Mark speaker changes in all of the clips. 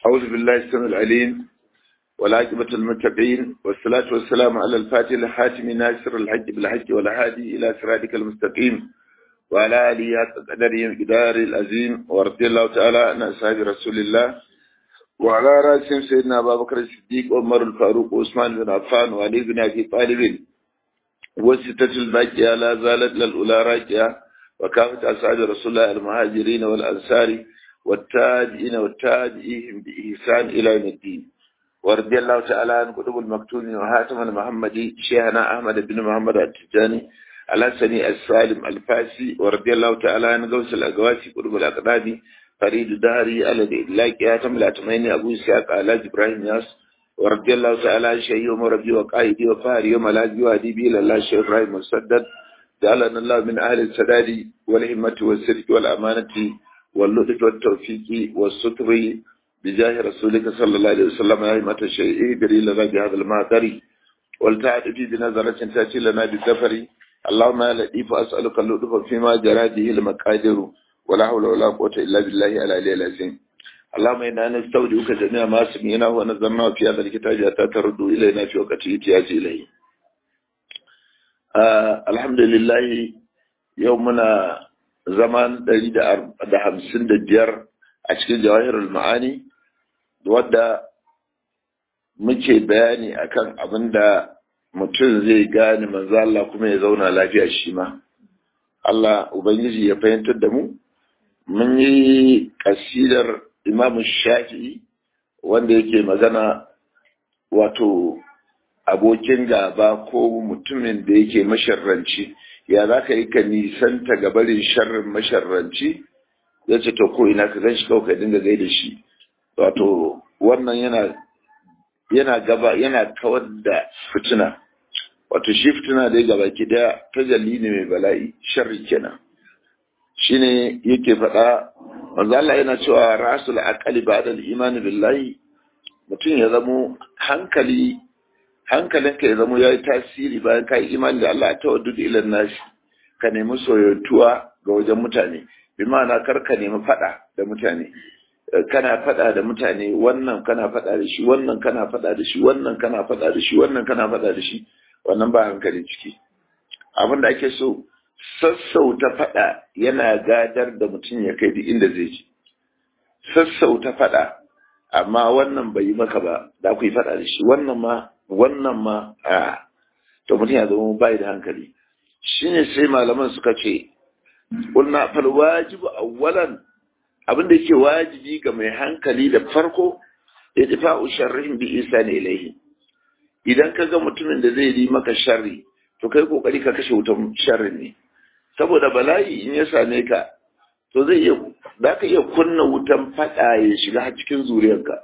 Speaker 1: أعوذ بالله السميع العليم والعاقبة المتقين والصلاة والسلام على الفاتح الحاتم ناصر الحج بالحج والهادي إلى صراطك المستقيم وعلى آله حق قدره مقدار العظيم ورضي الله تعالى عن أصحاب رسول الله وعلى رأسهم سيدنا أبا بكر الصديق وعمر الفاروق وعثمان بن عفان وعلي بن أبي طالب والستة الباقية لا زالت للأولى راجعة وكافة أصحاب رسول الله المهاجرين والأنصار والتابعين والتابعين بإحسان إلى يوم الدين ورضي الله تعالى عن قطب المكتوم وهاتم المحمدي شيخنا أحمد بن محمد التجاني الحسني السالم الفاسي ورضي الله تعالى عن غوث الأقواسي قطب الأقدادي فريد دهري الذي إدلاك هاتم الأتميني أبو إسحاق على إبراهيم ياس ورضي الله تعالى عن شيخ وربي وقائدي وفاري يوم الهدي وهدي إلى الله شيخ إبراهيم مسدد جعلنا الله من أهل السداد والهمة والسرك والأمانة واللطف والتوفيق والستر بجاه رسولك صلى الله عليه وسلم يا همة الشيء بري لنا بهذا المعذر والتعد في بنظرة تأتي لنا بالزفر اللهم يا لطيف أسألك اللطف فيما جرى به المقادر ولا حول ولا قوة إلا بالله على العلي العظيم اللهم إنا نستودعك جميع ما سمعنا ونظرنا في هذا الكتاب حتى ترد إلينا في وقت احتياج إليه آه الحمد لله يومنا zaman ɗari da hamsin da biyar a cikin jawahirul ma'ani wadda muke bayani akan abin da mutum zai gane manzo Allah kuma ya zauna lafiya shi ma Allah ubangiji ya fahimtar da mu mun yi kasidar imamu shafi'i wanda yake magana wato abokin gaba ko mutumin da yake masharranci ya za ka yi ka nisanta ga barin sharrin masharranci ya ce to ko ina ka gan shi kawai ka dinga gai da shi wato wannan yana yana gaba yana kawar da fitina wato shi fitina da ya gaba ki daya tajalli ne mai bala'i sharri kenan shine yake faɗa manzo Allah yana cewa rasul aqali ba'da al-iman billahi mutum ya zamo hankali hankalinka ya zamo ya yi tasiri bayan ka yi imani da Allah ta waddu ilan nashi ka nemi soyatuwa ga wajen mutane bi ma'ana kar ka nemi fada da mutane kana fada da mutane wannan kana fada da shi wannan kana fada da shi wannan kana fada da shi wannan kana fada da shi wannan ba hankali ciki abin da ake so sassauta fada yana gadar da mutum ya kai duk inda zai ji sassauta fada amma wannan bai yi maka ba da ku yi fada da shi wannan ma wannan ma a to mutum ya zama bai da hankali shine sai malaman suka ce qulna fal wajibu awwalan abin da yake wajibi ga mai hankali da farko idfa'u sharrin bi isani ilayhi idan ka ga mutumin da zai yi maka sharri to kai kokari ka kashe wutan sharrin ne saboda bala'i in ya same ka to zai iya za ka iya kunna wutan fada ya shiga cikin zuriyarka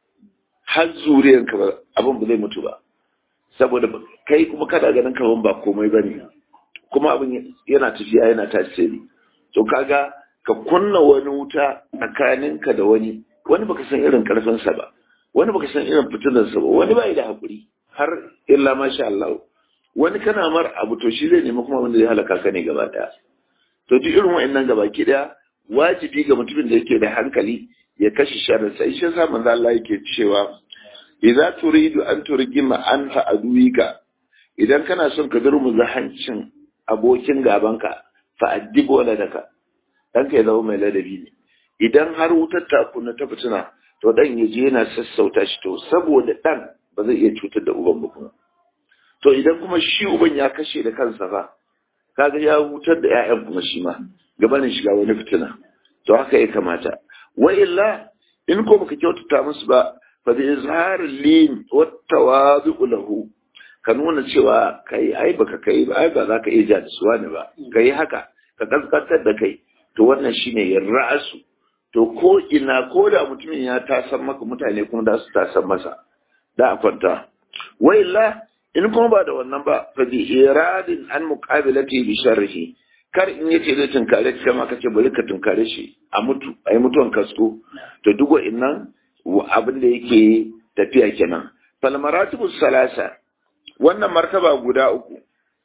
Speaker 1: har zuriyanka ba abin ba zai mutu ba saboda kai kuma kana ganin kaman ba komai ba ne kuma abin yana tafiya yana tasiri to kaga ka kunna wani wuta tsakaninka da wani wani baka san irin karfinsa ba wani baka san irin fitinarsa ba wani ba da hakuri har illa masha Allah wani kana mar abu to shi zai nemi kuma wanda zai halaka ka ne gaba daya to duk irin wa'annan gaba ki daya wajibi ga mutumin da yake da hankali ya kashe sharrin sai shi yasa manzo Allah yake cewa idza turidu an turgima anta aduwika idan kana son ka durmuza hancin abokin gabanka fa addibu waladaka dan ka zama mai ladabi ne idan har wutar ta kunna ta fitina to dan ya je yana sassauta shi to saboda dan ba zai iya cutar da uban ba kuma to idan kuma shi uban ya kashe da kansa fa kaga ya wutar da ƴaƴan kuma shi ma gabanin shiga wani fitina to haka ya kamata wa illa in ko baka kyautata musu ba fa bi izhar lin wa tawazu lahu ka nuna cewa kai ai baka kai ba ai ba za ka iya ja da su wani ba kai haka ka kaskantar da kai to wannan shine yin ra'asu to ko ina ko da mutumin ya tasan maka mutane kuma da su tasan masa da a kwanta wa illa in kuma ba da wannan ba fa bi iradin an muqabilati bi sharrihi kar in yace zai tunkare shi kama kace bari ka tunkare shi a mutu ai mutuwan kasko to duk wa'annan abin da yake tafiya kenan fal maratibu salasa wannan martaba guda uku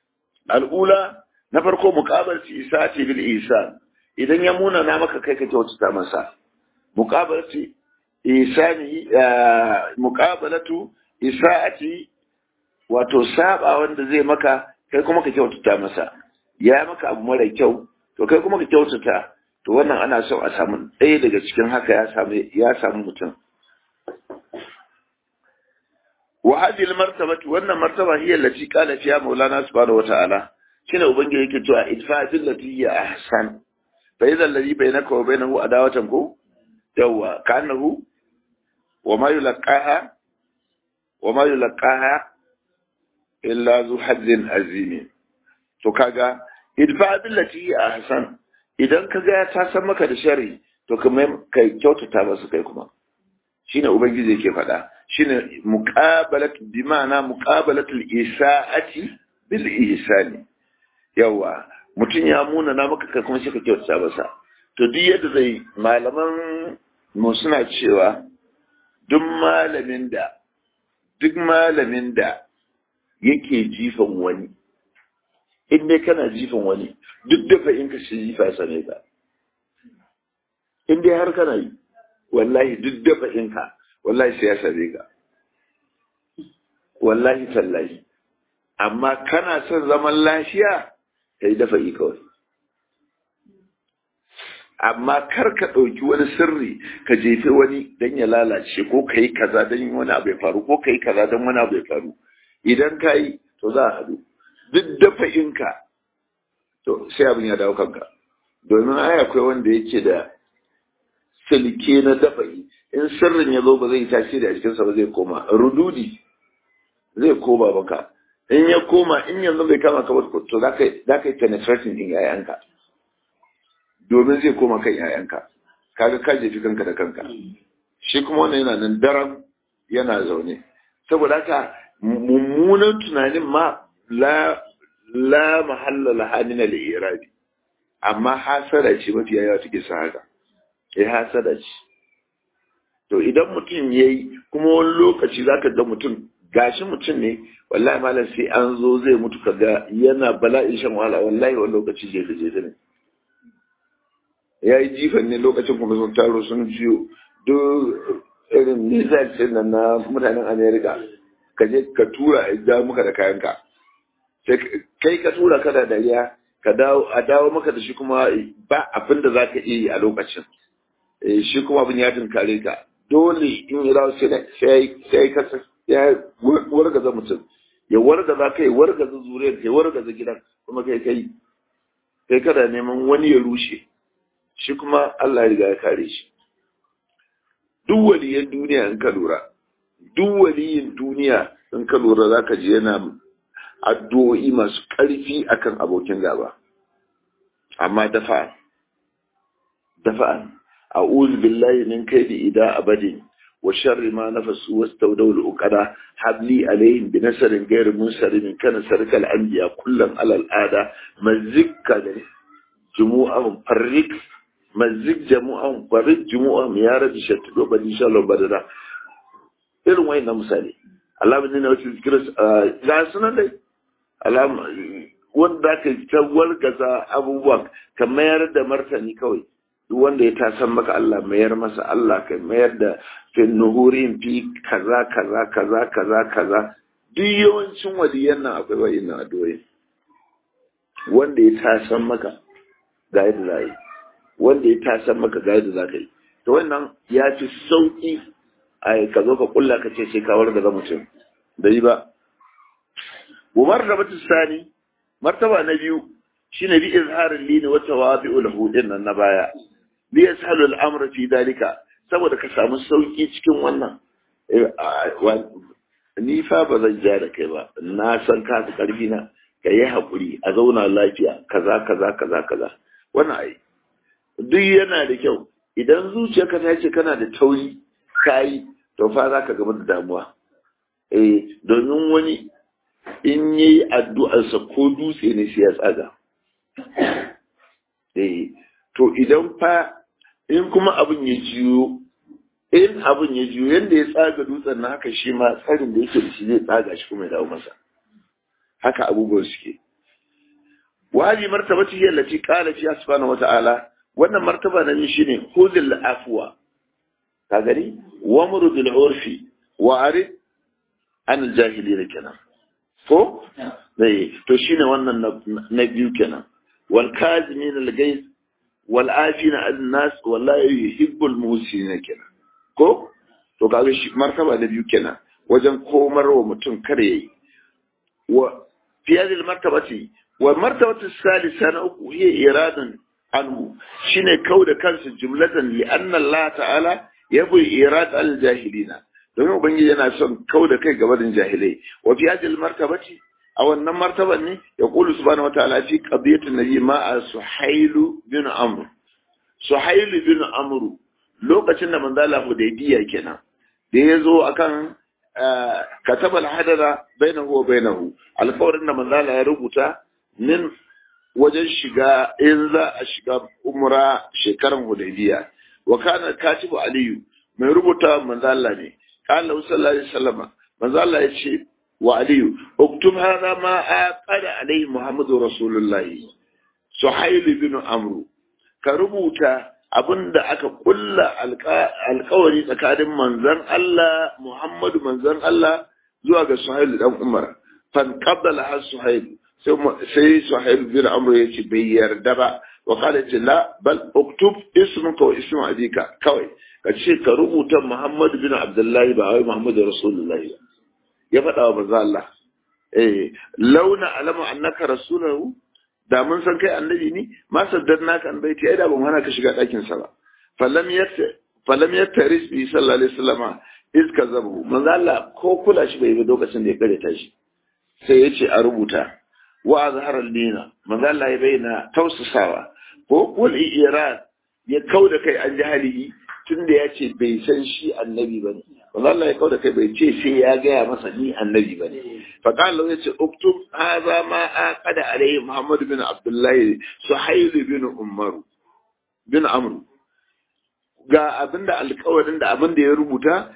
Speaker 1: al'ula na farko muqabal isati bil ihsan idan ya muna na maka kai ka kyautata masa muqabalati isani muqabalatu isa'ati wato saba wanda zai maka kai kuma ka kyautata masa ya maka abu mara kyau to kai kuma ka kyautata to wannan ana son a samu ɗaya daga cikin haka ya samu ya samu mutum wa hadhihi martabatu wannan martaba hiya allati qala fiha maulana subhanahu wata'ala shine ubangiji yake cewa idfa billati hiya ahsan fa idha alladhi bainaka wa bainahu adawatan ko yawa kanahu wa ma yulqaha wa ma yulqaha illa zu hazzin azim to kaga idfa billati hiya ahsan idan kaga ta san maka da sharri to kamar kai kyautata masa kai kuma shine ubangiji yake faɗa shine muqabalat bi ma'ana muqabalatul isa'ati bil ihsani yawa mutum ya muna na maka kai kuma shi ka kyautata masa to duk yadda zai malaman mu suna cewa duk malamin da duk malamin da yake jifan wani in dai kana jifan wani duk dafa in ka shi jifa sane ka in dai har kana yi wallahi duk dafa in ka wallahi sai ya same ka wallahi tallahi amma kana son zaman lafiya kai dafa yi kawai amma kar ka ɗauki wani sirri ka jefe wani don ya lalace ko ka yi kaza don wani abu ya faru ko ka yi kaza don wani abu ya faru idan ka yi to za a haɗu duk dafa inka to sai abin ya dawo kanka domin ai akwai wanda yake da silke na dafa yi in sirrin ya zo ba zai tasiri a jikinsa ba zai koma rududi zai koma maka in ya koma in yanzu bai kama ka ba to za ka yi penetrating din yayanka domin zai koma kan yayanka kaga ka jefi kanka da kanka shi kuma wannan yana nan daram yana zaune saboda haka mummunan tunanin ma la la mahalla laha min al-irabi amma hasada ce mafi yawa take sa haka eh hasada ce to idan mutum yayi kuma wani lokaci zaka ga mutum gashi mutum ne wallahi malam sai an zo zai mutu kaga yana bala'in shan wahala wallahi wani lokaci je je ne ya yi jifan ne lokacin kuma sun taro sun jiyo duk irin missiles din nan na mutanen america ka je ka tura a ja maka da kayanka kai ka tura ka da dariya ka dawo a dawo maka da shi kuma ba abin da za ka iya yi a lokacin shi kuma abin ya tunkare ka dole in yi dawo sai ka ya wargaza mutum ya wargaza kai wargaza zuriyar kai wargaza gidan kuma kai kai kai kada neman wani ya rushe shi kuma Allah ya riga ya kare shi duk waliyan duniya in ka lura duk waliyin duniya in ka lura zaka ji yana addu'o'i masu ƙarfi akan abokin gaba amma dafa dafa a'udhu billahi min kaidi ida abadin wa sharri ma nafasu wastawdaw al-uqada habli alaihim bi nasarin ghayr munsarin kana sarkal anbiya kullan alal ada mazikka da jumu'ahum farrik mazik jamu'an farrik jumu'ahum ya rabbi shattu bani shalom badana irin wayannan misali Allah bin ne wasu zikira ga sunan dai alama wanda ka ta wargaza abubuwa ka mayar da martani kawai duk wanda ya tasan maka Allah mayar masa Allah ka mayar da fi nuhurin fi kaza kaza kaza kaza kaza duk yawancin waliyan nan akwai wa'innan addu'o'i wanda ya tasan maka ga yadda za yi wanda ya tasan maka ga yadda za ka yi to wannan ya fi sauki a ka zo ka kulla ka ce sai ka wargaza mutum da yi ba Umar da batu sani martaba na biyu shine bi izharin lini wa tawabi'u lahu nan na baya li yashalu al-amr fi dalika saboda ka samu sauki cikin wannan ni fa ba zan ja da kai ba na san ka fi karfi na ka yi haƙuri a zauna lafiya kaza kaza kaza kaza wannan ai duk yana da kyau idan zuciyarka ta ce kana da tauri kayi to fa za ka gaba da damuwa eh domin wani in yi addu'arsa ko dutse ne sai ya tsaga eh to idan fa in kuma abin ya jiyo in abin ya jiyo yadda ya tsaga dutsen na haka shi ma tsarin da yake da shi zai tsaga shi kuma ya dawo masa haka abubuwan suke wali martabati hiya allati qala fi subhanahu wata'ala wannan martaba na shi ne khudhil afwa ka gani wa muru bil urfi wa arid an jahilina kenan ko dai to shine wannan na biyu kenan wal kazimin al gais wal afina an nas wallahi yuhibbul muhsinin kenan ko to kaga shi martaba da biyu kenan wajen komar wa mutum kare yayi wa fi hadhihi al martabati wa martabatu salisa na uku hiya iradan anhu shine kauda kansa jumlatan li anna Allah ta'ala yabu irad al jahilina domin ubangiji yana son kauda kai gaban jahilai wa fi hadhihi al martabati a wannan martaban ne ya kulu subhanahu wa ta'ala fi qadiyatin nabi ma suhailu bin amr suhailu bin amr lokacin da manzo Allah hudaybiya kenan da yazo akan katabal hadara bainahu wa bainahu alƙawarin da manzo Allah ya rubuta min wajen shiga in za a shiga umra shekaran hudaybiya wa kana katibu aliyu mai rubuta manzo Allah ne qala sallallahu alaihi wasallam manzo Allah ya ce wa aliyu uktub hadha ma aqada alaihi muhammadu rasulullahi suhail bin amru ka rubuta abinda aka kulla alkawari tsakanin manzon Allah Muhammadu manzon Allah zuwa ga Suhail dan Umar fan qabala has Suhail sai Suhail bin Amr ya ce bai yarda ba wa kala ce la bal uktub ismuka wa ismu abika kawai ka ce ka rubuta Muhammad bin Abdullahi ba wai Muhammadu Rasulullahi ya faɗa wa manzo Allah eh launa alama annaka rasulahu da mun san kai annabi ne ma saddarna ka an baiti ai da ban hana ka shiga ɗakin sa ba falam yatta falam yattaris bi sallallahu alaihi wasallam iz kazabu manzo Allah ko kula shi bai yi lokacin da ya kare ta shi sai ya ce a rubuta wa azhara dina manzo Allah ya bayyana tausasawa ko kul irad ya kauda kai an jahili tunda ya ce bai san shi annabi bane manzo Allah ya kauda kai bai ce sai ya gaya masa ni annabi bane fa qala ya ce uktub hadha ma aqada alayhi muhammad bin abdullah suhayl bin umar bin amr ga abinda alƙawarin da abinda ya rubuta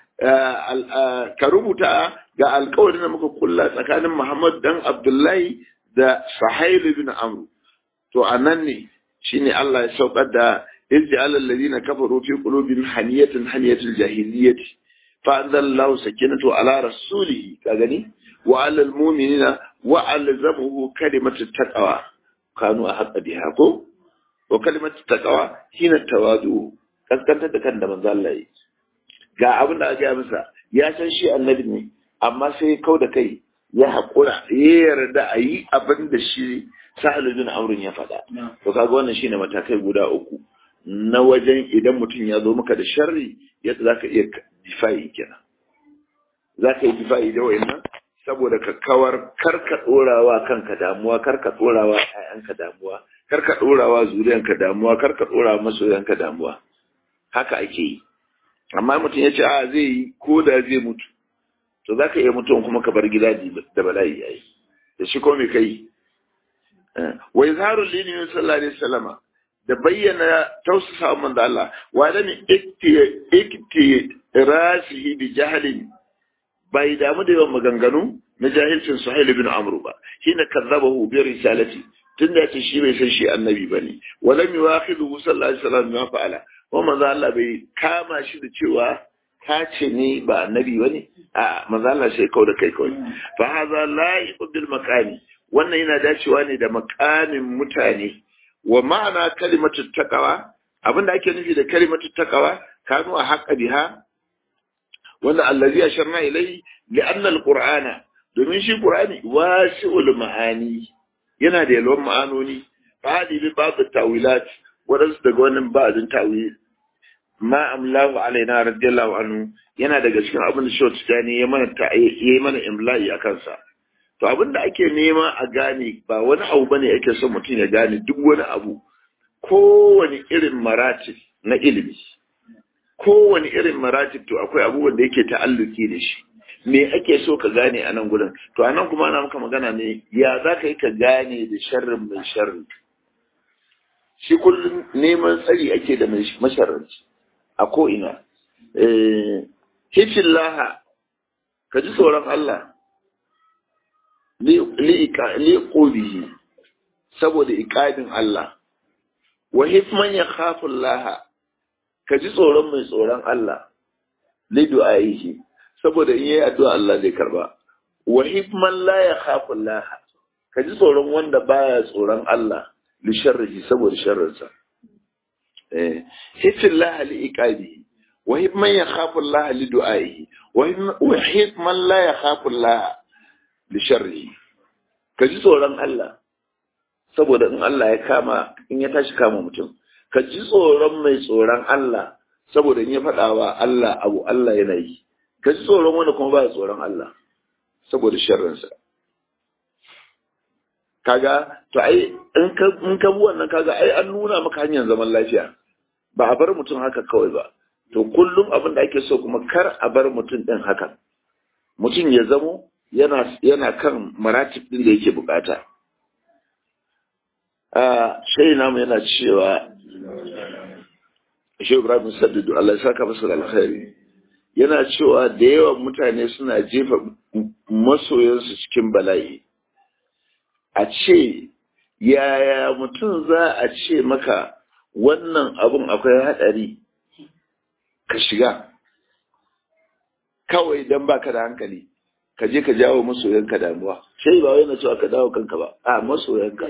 Speaker 1: ka rubuta ga alƙawarin da muka kulla tsakanin muhammad dan abdullahi da suhayl bin amr to anan ne shine Allah ya saukar da izja'al alladhina kafaru fi qulubihim haniyatan haniyatul jahiliyyati فأنزل الله سكينته على رسوله كغني وعلى المؤمنين وألزمه كلمة التقوى كانوا أحق بها كو وكلمة التقوى حين التواضع kaskanta da kan da manzo Allah yi ga abin da aka yi masa ya san shi annabi ne amma sai kau da kai ya haƙura ya yarda a yi abin da shi sahalu bin amrun ya faɗa to kaga wannan shine matakai guda uku na wajen idan mutum ya zo maka da sharri yadda zaka iya difa'i kenan za ka yi difa'i da wayannan saboda ka kawar karka ɗorawa kanka damuwa karka ɗorawa ƴaƴanka damuwa karka ɗorawa zuriyanka damuwa karka ɗorawa masoyanka damuwa haka ake yi amma mutum ya ce a zai yi ko da zai mutu to za ka iya mutuwan kuma ka bar gida da bala'i yayi da shi ko me kai wa izharul lini sallallahu alaihi wasallama da bayyana tausasa man da Allah wa da mi ikti rasihi bi jahlin bai damu da yawan maganganu na jahilcin Suhail ibn Amr ba hina kazzabahu bi risalati tunda yace shi bai san shi annabi bane walam yuakhidhu sallallahu alaihi wasallam ma fa'ala wa manzo Allah bai kama shi da cewa ka ce ni ba annabi bane a manzo Allah sai kau da kai kawai fa hadha la'iqu bil maqami wannan yana dacewa ne da makamin mutane wa ma'ana kalimatu taqwa abinda ake nufi da kalimatu taqwa kanu a haqqa biha wanda allazi asharna ilayhi li'anna alqur'ana domin shi qur'ani wasi'ul ma'ani yana da yalwan ma'anoni fadi bi ba'd tawilat wadansu daga wannan ba'din tawil ma amlahu alaina radiyallahu anhu yana daga cikin abin da shawt tani ya mana ta yayi mana imla'i akan sa to abin da ake nema a gane ba wani abu bane ake son mutum ya gane duk wani abu kowane irin maratib na ilimi kowane irin maratib to akwai abubuwan da yake ta'alluki da shi me ake so ka gane a nan gurin to anan kuma ana maka magana ne ya za ka yi ka gane da sharrin mai sharri shi kullum neman tsari ake da mai masharranci a ko'ina hifin laha ka ji tsoron Allah liƙobihi saboda iƙadin Allah wa hifman ya khafin laha ka ji tsoron mai tsoron Allah li du'aihi saboda in yayi addu'a Allah zai karba wa hikman la yakhafu Allah ka ji tsoron wanda baya tsoron Allah li sharrihi saboda sharrinsa eh hifillah li iqabihi wa hikman yakhafu Allah li du'aihi wa hikman la yakhafu Allah li sharrihi ka ji tsoron Allah saboda in Allah ya kama in ya tashi kama mutum ka ji tsoron mai tsoron Allah saboda in ya faɗa wa Allah abu Allah yana yi ka ji tsoron wanda kuma ba tsoron Allah saboda sharrinsa kaga to ai in ka in ka bi wannan kaga ai an nuna maka hanyar zaman lafiya ba a bar mutum haka kawai ba to kullum abin da ake so kuma kar a bar mutum din haka mutum ya zamo yana yana kan maratib din da yake bukata a shayi namu yana cewa shi Ibrahim Saddidu Allah ya saka masa da alkhairi yana cewa da yawan mutane suna jefa masoyansu cikin bala'i a ce yaya mutum za a ce maka wannan abun akwai haɗari ka shiga kawai don baka da hankali ka je ka jawo masoyanka damuwa sai ba wai na cewa ka dawo kanka ba a masoyanka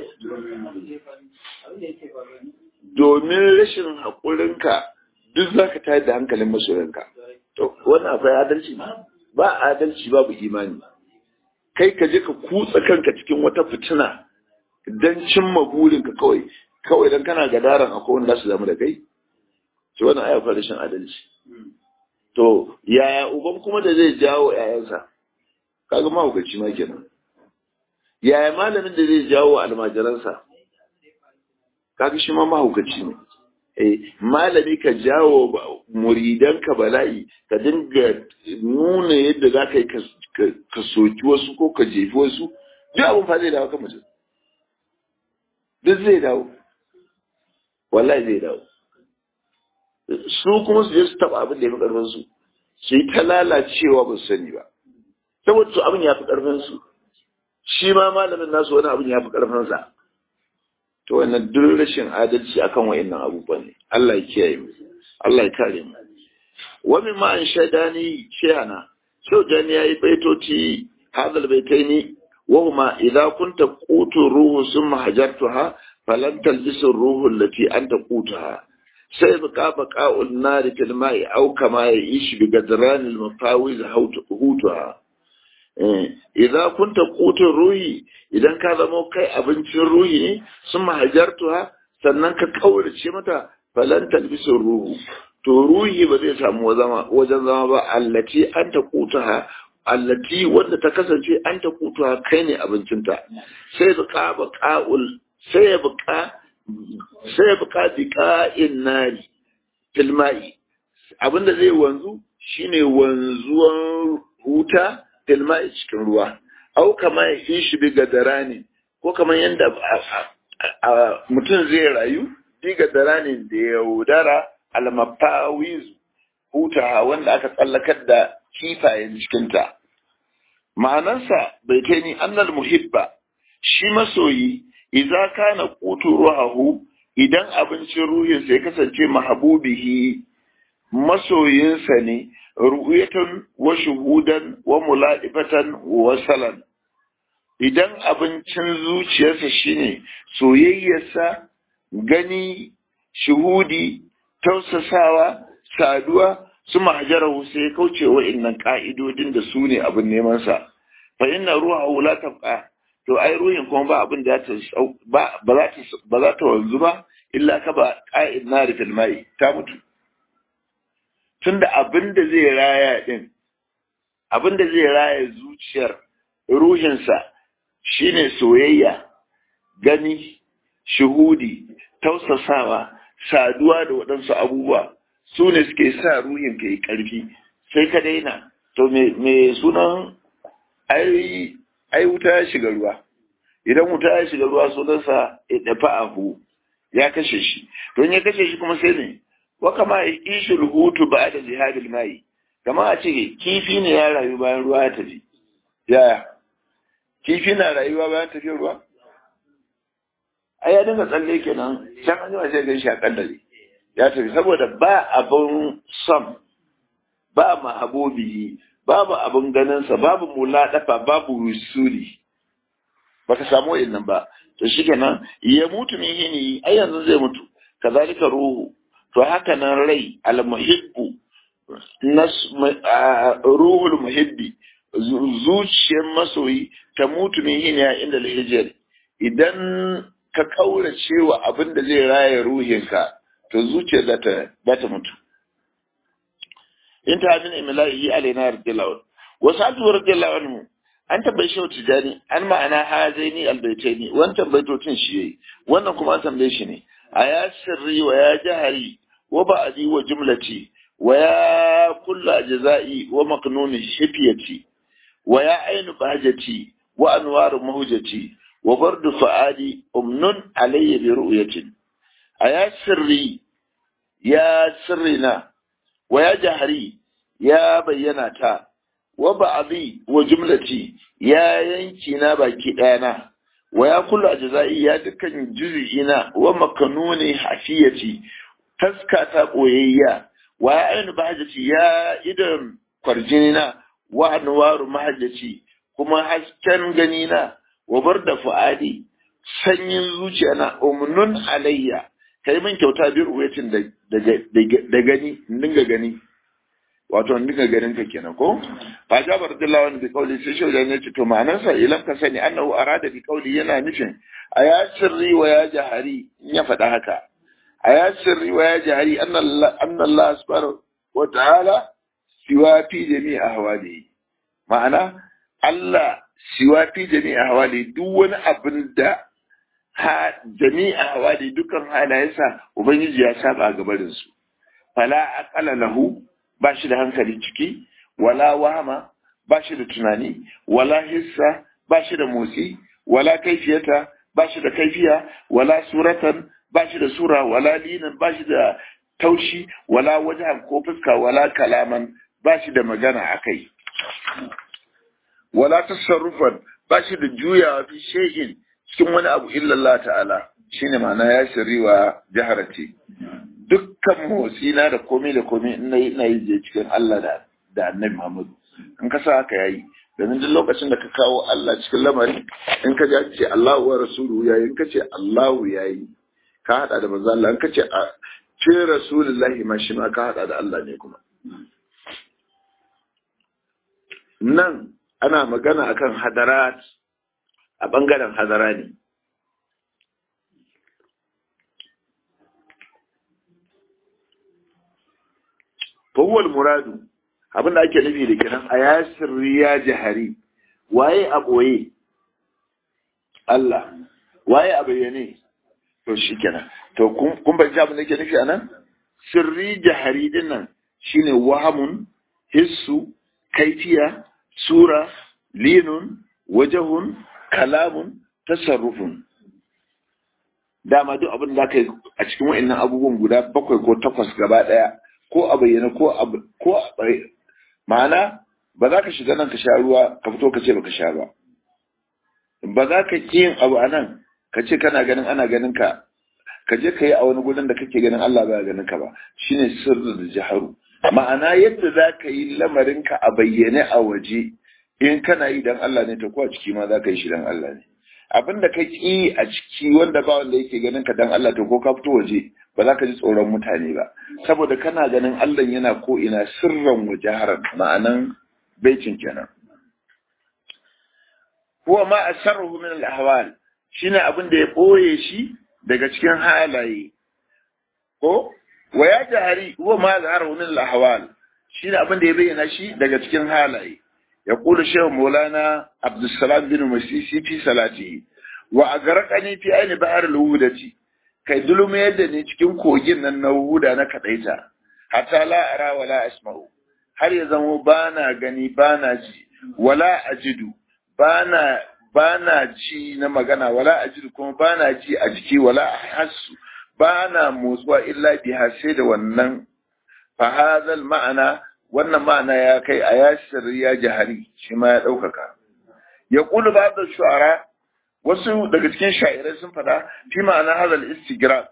Speaker 1: domin rashin haƙurinka duk za ka tayar da hankalin masoyanka to wannan akwai adalci ba adalci babu imani kai ka je ka kutsa kanka cikin wata fitina don cimma burinka kawai kawai don kana gadaran akwai wanda su zama da kai to wannan ai akwai rashin adalci to yaya uban kuma da zai jawo 'ya'yansa kaga mahaukaci ma kenan yaya malamin da zai jawo almajiransa kaga shi ma mahaukaci ne eh malami ka jawo muridanka bala'i ka dinga nuna yadda za ka yi ka soki wasu ko ka jefi wasu duk abin fa zai dawo kan mutum duk zai dawo wallahi zai dawo su kuma su je su taba abin da ya fi karfin su su yi ta lalacewa ba su sani ba saboda su abin ya fi karfin su shi ma malamin nasu wani abin ya fi karfin sa to wannan duk rashin adalci akan wayannan abubuwan ne Allah ya kiyaye mu Allah ya kare mu wa min ma an shaidani shehana shau jani yayi baitoti hadal baitaini wa huma idza kunta qutu ruhu summa hajartuha falan talbisu ruhu allati anta qutuha sai baka baqa'un nari fil ma'i aw kama ya'ish bi gadran al mafawiz hutuha idza kunta qutun ruhi idan ka zama kai abincin ruhi ne sun mahajartuha sannan ka kaurace mata falan talbisu ruhu to ruhi ba zai samu wajen zama ba allati an ta kutuha allati wanda ta kasance an ta kutuha kai ne abincinta sai buka baqa'ul sai ya buka sai ya buka biqa'in nari fil ma'i abinda zai wanzu shine wanzuwan huta fil ma'i cikin ruwa au kama ya yi shi biga dara ne ko kamar yadda mutum zai rayu biga dara ne da yaudara almafawiz hutawa wanda aka tsallakar da kifayen cikinta ma'anarsa bai kai ni annal muhibba shi masoyi idza kana qutu ruhahu idan abincin ruhinsa ya kasance mahabubihi masoyinsa ne ru'yatan wa shuhudan wa mula'ibatan wa salan idan abincin zuciyarsa shine soyayyarsa gani shuhudi tausasawa saduwa su mahajarahu sai kauce wa innan ka'idodin da su ne abin neman sa fa inna ruha la tabqa to ai ruhin kuma ba abin da ta ba ba za ta ba za ta wanzu ba illa ka ba qa'id nari fil mai ta mutu tunda abin da zai raya din abin da zai raya zuciyar ruhinsa shine soyayya gani shuhudi tausasawa saduwa da waɗansu abubuwa su ne suke sa ruhin ka yi ƙarfi sai ka daina to me sunan ai wuta ya shiga ruwa idan wuta ya shiga ruwa sunansa ya dafa ahu ya kashe shi don ya kashe shi kuma sai ne wa kama ishul hutu ba da jihadil mai kama a ce kifi ne ya rayu bayan ruwa ya tafi yaya kifi na rayuwa bayan tafiyar ruwa ai ya dinga tsalle kenan can an jima sai gan shi a kaddare ya tafi saboda ba abin son ba mahabobihi babu abin ganinsa babu muladafa babu wusuli baka samu wa'annan ba to shikenan ya mutu min hini ai yanzu zai mutu kazalika ruhu to haka nan rai almuhibbu nas ruhul muhibbi zuciyar masoyi ta mutu min hini inda alhijr idan ka kaurace wa abin da zai raya ruhinka to zuciyar za ta mutu in ta min imla'i alaina radiyallahu wasu altu radiyallahu anhu an tambayi shi tijani an ma'ana hazaini albaitaini wannan baitocin shi yayi wannan kuma an tambaye shi ne a ya sirri wa ya jahari wa ba'di wa jumlati wa ya kullu ajza'i wa maqnun shifiyati wa ya ainu bahjati wa anwaru mahujati wa bardu fa'adi umnun alayya bi ru'yatin a ya sirri ya sirrina wa ya jahari ya bayyana ta wa ba'dhi wa jumlati ya yanki na baki ɗayana wa ya kullu ajza'i ya dukkan juz'ina wa makanuni hafiyati taska ta koyayya wa ya ainu bahajati ya idan kwarjinina wa anwaru mahajjati kuma hasken ganina wa barda fu'adi sanyin zuciya na umnun alayya kai min kyauta bir uwetin da gani dinga gani wato in dinga ganin ka kenan ko fa jabar radiyallahu anhu bi qawli sai shi da ce to ma'anar sa ilam ka sani annahu arada bi qawli yana nufin aya sirri wa ya jahari in ya faɗa haka aya sirri wa ya jahari anna Allah subhanahu wa ta'ala siwa fi jami'i ahwali ma'ana Allah siwa fi jami'i ahwali duk wani abin da ha jami'i ahwali dukkan halayensa ubangiji ya saba gabarin su fala aqala lahu ba shi da hankali ciki wala wahama ba shi da tunani wala hissa ba shi da motsi wala kaifiyata ba shi da kaifiya wala suratan ba shi da sura wala linan ba shi da taushi wala wajen ko fuska wala kalaman ba shi da magana akai wala tasarrufan ba shi da juyawa fi shay'in cikin wani abu illallah ta'ala shine ma'ana ya shiriwa jaharati dukkan motsi na da komai da komai ina yi ina yi je cikin Allah da da Annabi Muhammad in ka sa haka yayi domin duk lokacin da ka kawo Allah cikin lamari in ka ji ce Allahu wa rasuluhu yayi in ka ce Allahu yayi ka hada da manzo Allah in ka ce ce rasulullahi ma shi ma ka hada da Allah ne kuma nan ana magana akan hadarat a bangaren hadara ne fahuwal muradu abin da ake nufi da kiran a ya sirri ya jihari waye a ɓoye Allah waye a bayyane to shi kenan to kun bai abin da ke nufi a nan sirri jihari din nan shine wahamun hissu kaifiya sura linun wajahun kalamun tasarrufun dama duk abin da ka yi a cikin wa'annan abubuwan guda bakwai ko takwas gaba ɗaya ko a bayyana ko a ko a ma'ana ba za ka shiga nan ka sha ruwa ka fito ka ce baka sha ba ba za ka ki yin abu a nan ka ce kana ganin ana ganin ka ka je ka yi a wani gudun da kake ganin Allah ba ganin ka ba shine sirri da jaharu ma'ana yadda za ka yi lamarin ka a bayyane a waje in kana yi dan Allah ne to ko a ciki ma za ka yi shi dan Allah ne abin da ka ki a ciki wanda ba wanda yake ganin ka dan Allah to ko ka fito waje ba za ka ji tsoron mutane ba saboda kana ganin Allah yana ko ina sirran wajaharan ma'anan baitin kenan huwa ma asarruhu min al-ahwal shine abin da ya boye shi daga cikin halaye ko wa ya jahari huwa ma zaharahu min al-ahwal shine abin da ya bayyana shi daga cikin halaye يقول الشيخ مولانا عبد السلام بن مسيسي في صلاته وأغرقني في عين بحر الوهدة kai dulmi yadda ne cikin kogin nan na huda na kadaita hatta la ara wala asma'u har ya zamo bana gani bana ji wala ajidu bana bana ji na magana wala ajidu kuma bana ji a jiki wala hassu bana motsuwa illa biha sai da wannan fa hadhal ma'ana wannan ma'ana ya kai a yasir ya jahari shi ma ya ɗaukaka ya ƙulu ba da shu'ara wasu daga cikin sha'irai sun fada fi ma'ana hazal istigra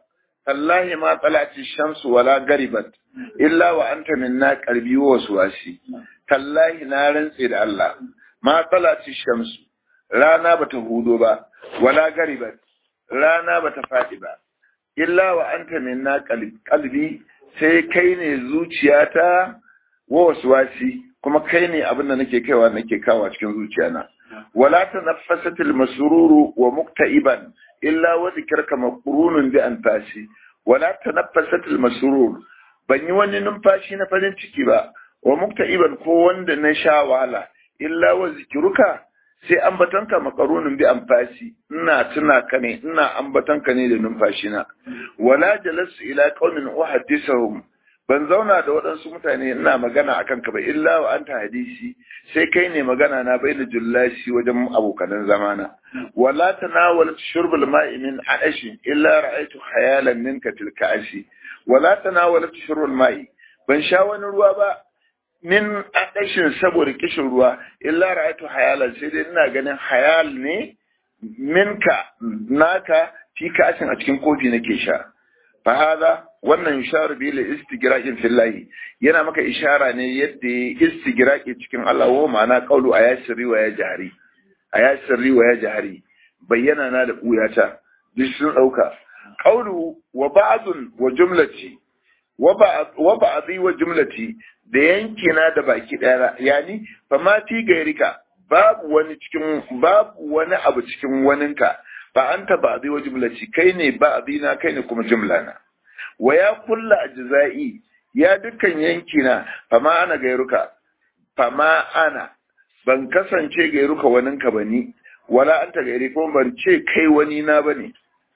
Speaker 1: tallahi ma talati shamsu wala garibat illa wa anta minna qalbi wa waswasi tallahi na rantse da Allah ma talati shamsu rana bata hudo ba wala garibat rana bata fadi ba illa wa anta minna qalbi sai kai ne zuciyata wa waswasi kuma kai ne abin da nake kaiwa nake kawa cikin zuciyana wala tanaffasatil masruru wa mukta'iban illa wa dhikraka maqrunun bi anfasi wala tanaffasatil masrur ban yi wani numfashi na farin ciki ba wa mukta'iban ko wanda na sha wahala illa wa zikruka sai ambatanka maqrunun bi anfasi ina tuna ka ne ina ambatanka ne da numfashi na wala jalasu ila qaumin uhaddisuhum ban zauna da waɗansu mutane ina magana a kanka ba illa wa anta hadisi sai kai ne magana na bai da jullashi wajen abokanan zamana wala tanawala shurbul ma'i min ashi illa ra'aytu khayalan minka tilka ashi wala tanawala shurbul ma'i ban sha wani ruwa ba min adashin saboda kishin ruwa illa ra'aytu hayalan sai dai ina ganin hayal ne minka naka fi kashin a cikin kofi nake sha fa hada wannan isharu bi la istigraqin fillahi yana maka ishara ne yadda ya istigraqi cikin Allah wa ma'ana qawlu ayasri wa ya jahri ayasri wa ya jahri bayyana na da buyata duk sun dauka qawlu wa ba'dun wa jumlati wa ba'dhi wa jumlati da yankina da baki daya yani fa ma fi gairika babu wani cikin babu wani abu cikin waninka fa anta ba'dhi wa jumlati kai ne ba'dhi na kai ne kuma jumla na wa ya kulla ajza'i ya dukkan yankina fama ana gairuka fama ana ban kasance gairuka waninka bani wala anta gairi ko ban ce kai wani na bane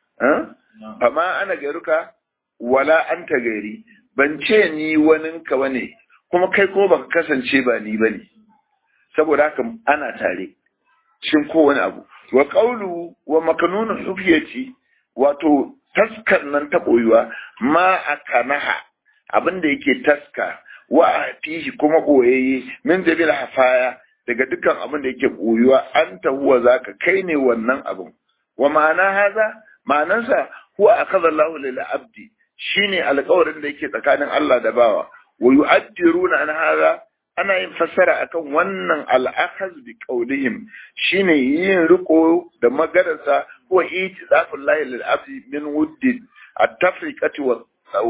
Speaker 1: fama ana gairuka wala anta gairi ban ce ni waninka bane kuma kai ko baka kasance ba ni bane saboda haka ana tare cikin kowane abu wa qawlu wa makanunu hufiyati wato taskar nan ta ɓoyuwa ma a kanaha abin da yake taska wa a fihi kuma ɓoyayye min jabil hafaya daga dukkan abin da yake ɓoyuwa an ta huwa zaka kai ne wannan abin wa ma'ana haza ma'anansa huwa akaza Allahu lil abdi shine alƙawarin da yake tsakanin Allah da bawa wa yu'addiruna an haza ana yin fassara akan wannan al'akhaz bi qawlihim shine yin riko da maganarsa ko itizafin lahi lil abdi min wuddin at-tafriqati wa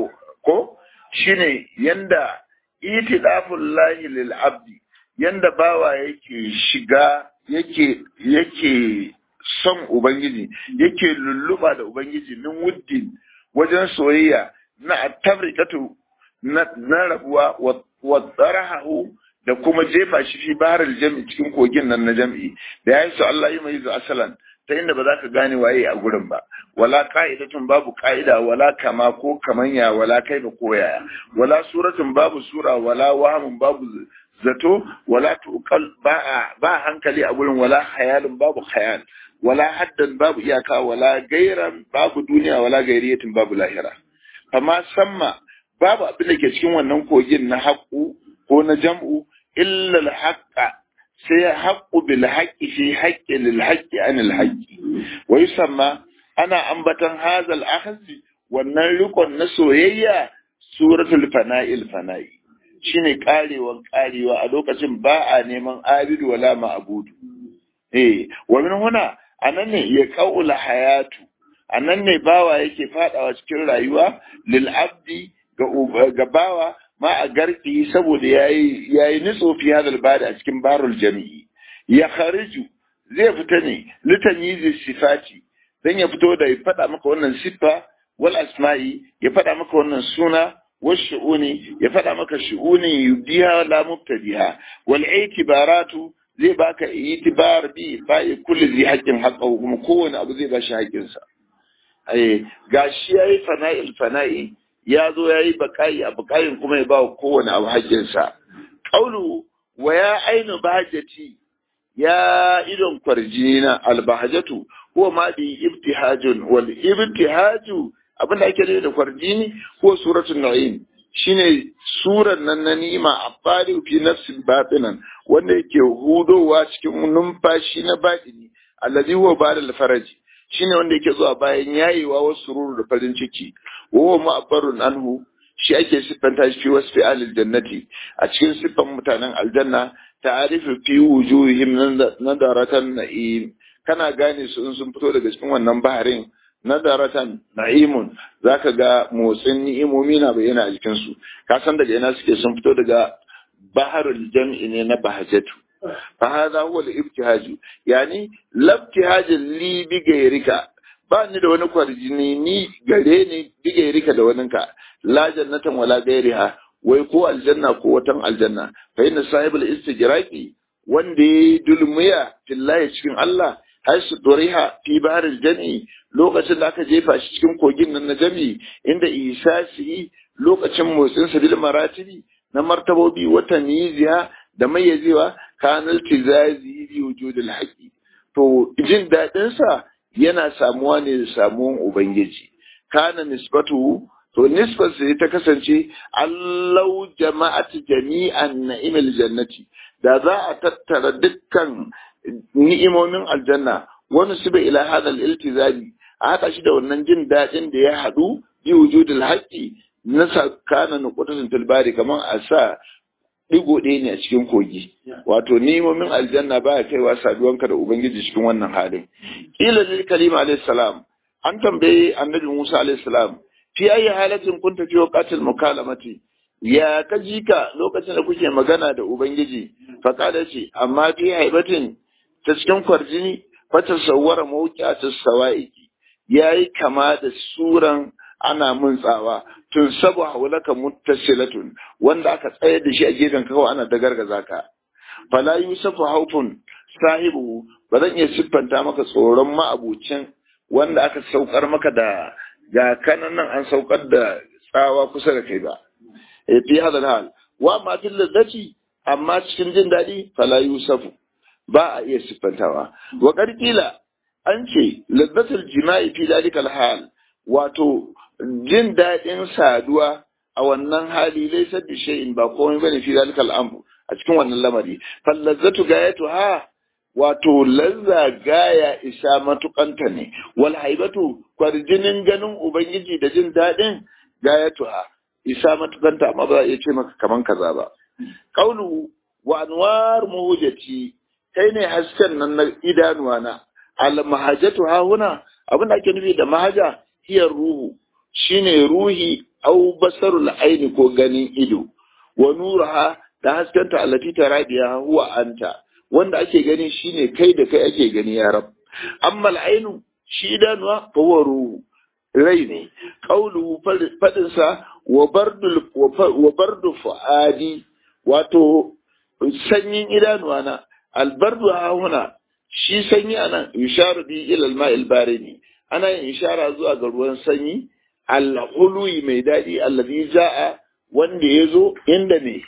Speaker 1: ko shine yanda itizafin lahi lil abdi yanda bawa yake shiga yake yake son ubangiji yake lulluba da ubangiji min wuddin wajen soyayya na at-tafriqatu na rabuwa wa tsarahu da kuma jefa shi fi baharar jam'i cikin kogin nan na jam'i da ya yi su Allah yi mai asalan ta inda ba za ka gane waye a gurin ba wala ka'idatun babu ka'ida wala kama ko kamanya wala kaifa ko yaya wala suratun babu sura wala wahamun babu zato wala tuqal ba ba hankali a gurin wala khayalun babu khayal wala haddan babu iyaka wala gairan babu duniya wala gairiyatin babu lahira amma samma babu abin da ke cikin wannan kogin na haƙu ko na jam'u illa al-haqqa sai haqqu bil haqqi fi haqqi lil haqqi an al haqqi wa yusamma ana ambatan hazal akhzi wannan rikon na soyayya suratul fana'il fana'i shine karewan karewa a lokacin ba a neman abidu wala ma'budu eh wa min huna anan ne ya qaula hayatu anan ne bawa yake fadawa cikin rayuwa lil abdi ga bawa ma a garki saboda yayi yayi nitso fi hadal bada a cikin barul jami'i ya khariju zai fita ne litanyizi sifati dan ya fito da ya fada maka wannan siffa wal asma'i ya fada maka wannan suna wal shu'uni ya fada maka shu'uni yudiha la mubtadiha wal itibaratu zai baka itibar bi bai kulli zai haqqin haqqahu kuma kowane abu zai bashi haƙƙinsa eh gashi yayi fana'il fana'i ya zo ya yi baƙayi a baƙayin kuma ya ba wa kowane abu haƙƙinsa. Ƙaulu wa ya ainu bahajati ya idon kwarjini na albahajatu ko ma bi ibtihajun wal ibtihaju abin da ake da kwarjini ko suratul na'im shine suran nan na ni'ima a fari fi nafsin batinan wanda yake hudowa cikin numfashi na batini allazi huwa ba'da faraji shine wanda yake zuwa bayan yayewa wasu ruru da farin ciki wa ma'abbarun anhu shi ake siffanta shi fi wasfi alil jannati a cikin siffan mutanen aljanna ta'arifu fi wujuhihim nadaratan na'im kana gane su in sun fito daga cikin wannan baharin nadaratan na'imun zaka ga motsin ni'imomi na bayyana a jikin su ka san daga ina suke sun fito daga baharul jam'i ne na bahajatu fa hadha huwa al-ibtihaj yani labtihaj li bi gairika ba ni da wani kwarjini ni gare ni bi gairika da waninka la jannatan wala gairiha wai ko aljanna ko watan aljanna fa inna sahibul istijraqi wanda ya dulmiya fillahi cikin Allah har su doriha fi baharil jami lokacin da aka jefa shi cikin kogin nan na jami inda isa shi lokacin motsin sa bil maratibi na martabobi wata niziya da mayyazewa kanal tizazi bi wujudil haqi to jin dadin sa yana samuwa ne da samuwan ubangiji kana nisbatu to nisbar sai ta kasance allau jama'at jami'an na'imil jannati da za a tattara dukkan ni'imomin aljanna wani su ila hada iltizami a haɗa shi da wannan jin daɗin da ya haɗu bi wujudul haqqi na sakana nuqutatin tilbari kamar a sa digo ɗaya ne a cikin kogi wato ni'imomin aljanna baya kaiwa saduwanka da ubangiji cikin wannan halin ila lil kalima alayhi salam an tambaye annabi Musa alayhi salam fi ayi halatin kunta fi waqatil mukalamati ya ka ji ka lokacin da kuke magana da ubangiji fa kada ce amma fi haibatin ta cikin kwarjini fata sawwara mawqi'atis sawaiki yayi kama da suran ana mun tsawa tun sabu haulaka muttasilatun wanda aka tsayar da shi a gefen kawai ana da gargaza ka fala yusufu haufun sahibu ba zan iya siffanta maka tsoron ma'abucin wanda aka saukar maka da ga kanan nan an saukar da tsawa kusa da kai ba e fi hadal hal wa ma fil ladzati amma cikin jin daɗi fala yusufu ba a iya siffantawa wa qarqila an ce ladzatul jima'i fi dalikal hal wato jin daɗin saduwa a wannan hali laisa bi shay'in ba komai bane fi dalikal amru a cikin wannan lamari fal ladzatu gayatu ha wato lazza gaya isa matukanta ne wal haibatu kwarjinin ganin ubangiji da jin daɗin gayatu ha isa matukanta amma ba za a iya ce maka kaman kaza ba qaulu wa anwar muhujati kai ne hasken nan na idanuwa na al mahajatu ha huna abin da ake nufi da mahaja hiyar ruhu shine ruhi au basarul aini ko ganin ido wa nuraha da haskenta allati taradiya huwa anta wanda ake gani shine kai da kai ake gani ya rab amma al'ainu shi idanuwa fa huwa ruhu rai ne qauluhu fadin sa wa bardul wa bardu fuadi wato sanyin idanuwa na albardu ha huna shi sanyi anan yusharu bi ila al-ma'il barini ana yin ishara zuwa ga ruwan sanyi al-hului mai daɗi allazi za'a wanda ya zo inda ne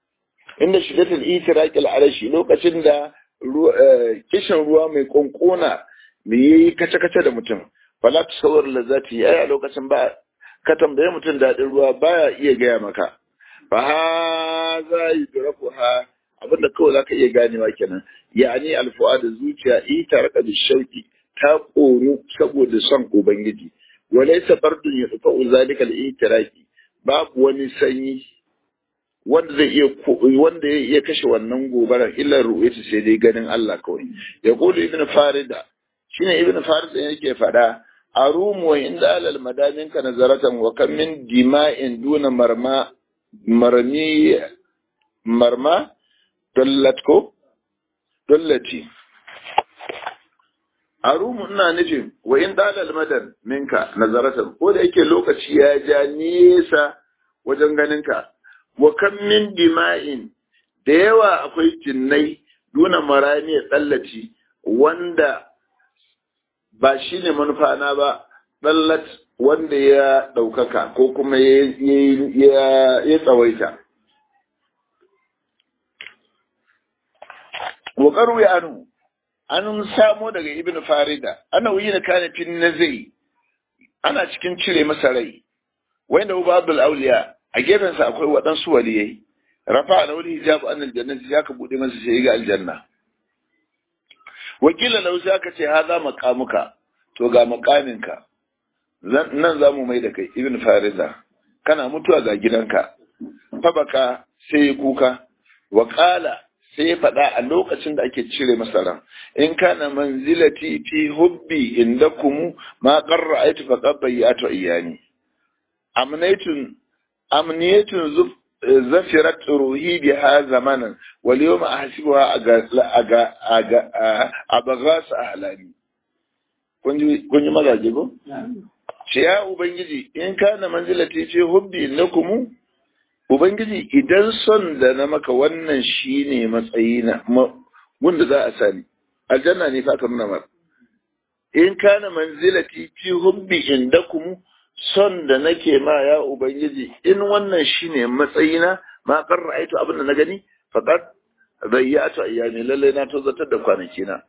Speaker 1: inda shidatul itiraq al-arashi lokacin da kishin ruwa mai konkona mai yayi kace kace da mutum fala tasawwar lazati ai a lokacin ba ka tambaye mutum daɗin ruwa baya iya gaya maka fa hadha yudrafuha abinda kawai zaka iya ganewa kenan yani al-fu'ad zuciya itarqa bi shauki ta ƙoru saboda son Ubangiji, walaisa bardun ya tsufa zalika al-itiraki babu wani sanyi wanda zai iya wanda ya iya kashe wannan gobarar illa ru'yatu sai dai ganin Allah kawai ya qulu ibn farida shine ibn farida yake fada arum wa inda alal madamin ka nazaratan wa kam min dima'in duna marma marmi marma dallatko dallati arumu ina nufin wa in dalal madan minka nazaratan ko da yake lokaci ya ja nesa wajen ganinka wa kan min dima'in da yawa akwai jinnai duna marani tsallaci wanda ba shi ne manufana ba tsallat wanda ya ɗaukaka ko kuma ya tsawaita wa ya anu an samo daga ibn farida ana wuyi da kana fin nazai ana cikin cire masa rai wanda uba abdul auliya a gefensa akwai waɗansu waliyai rafa da wani hijabu an aljannati ya ka buɗe masa sai ga aljanna wakila lau sai aka ce haza maqamuka to ga makaminka nan za mu mai da kai ibn farida kana mutuwa ga gidanka fabaka sai ya kuka wa ƙala sai ya faɗa a lokacin da ake cire masa ran in kana manzilati fi hubbi indakum ma qarra aitu fa qabbayatu iyani amnaytun amniyatun zafirat ruhi biha zamanan wal yawma ahsibuha aga aga aga abagas ahlami kun ji kun ji magaje ko ce ya ubangiji in kana manzilati fi hubbi indakum Ubangiji idan son da na maka wannan shi ne matsayi na wanda za a sani, aljanna ne fa ka nuna mar. In kana manzilati fi hubbi indakum son da nake ma ya Ubangiji in wannan shi ne matsayi na ma karra aito abin da na gani faqat zayyatu ayyami lalle na tozatar da kwanaki na.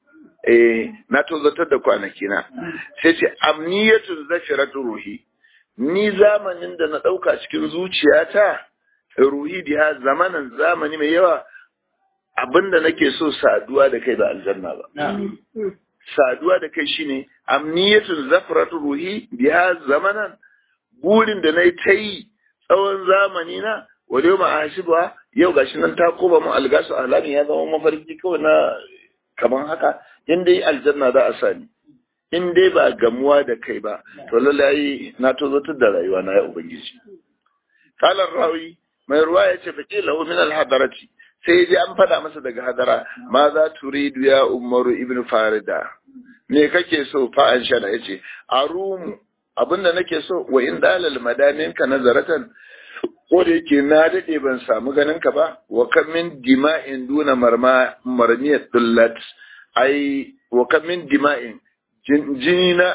Speaker 1: Eh na tozatar da kwanaki na. Sai ce amniyatu zafiratu ruhi. ni zamanin da na ɗauka cikin zuciyata ruhi biya zamanin zamani mai yawa abinda nake so saduwa da kai ba aljanna ba saduwa da kai shine amniyatun zafratu ruhi biya zamanan burin da nayi ta yi tsawon zamani na wale ma ahsiba yau gashi nan ta koba mu algasu alami ya zama mafarki kawai na kaman haka in dai aljanna za a sani in dai ba gamuwa da kai ba to lallai na tozotar da rayuwa na ya ubangiji kalar rawi mai ruwa ya ce faƙi lahu min alhadarati sai ji an faɗa masa daga hadara ma za turidu ya umaru ibn farida me kake so fa an shana yace arumu abinda nake so wa in dalal madamin ka nazaratan ko da yake na dade ban samu ganin ka ba wa kam min dima'in duna marma marmiyat dullat ai wa kam min dima'in jini na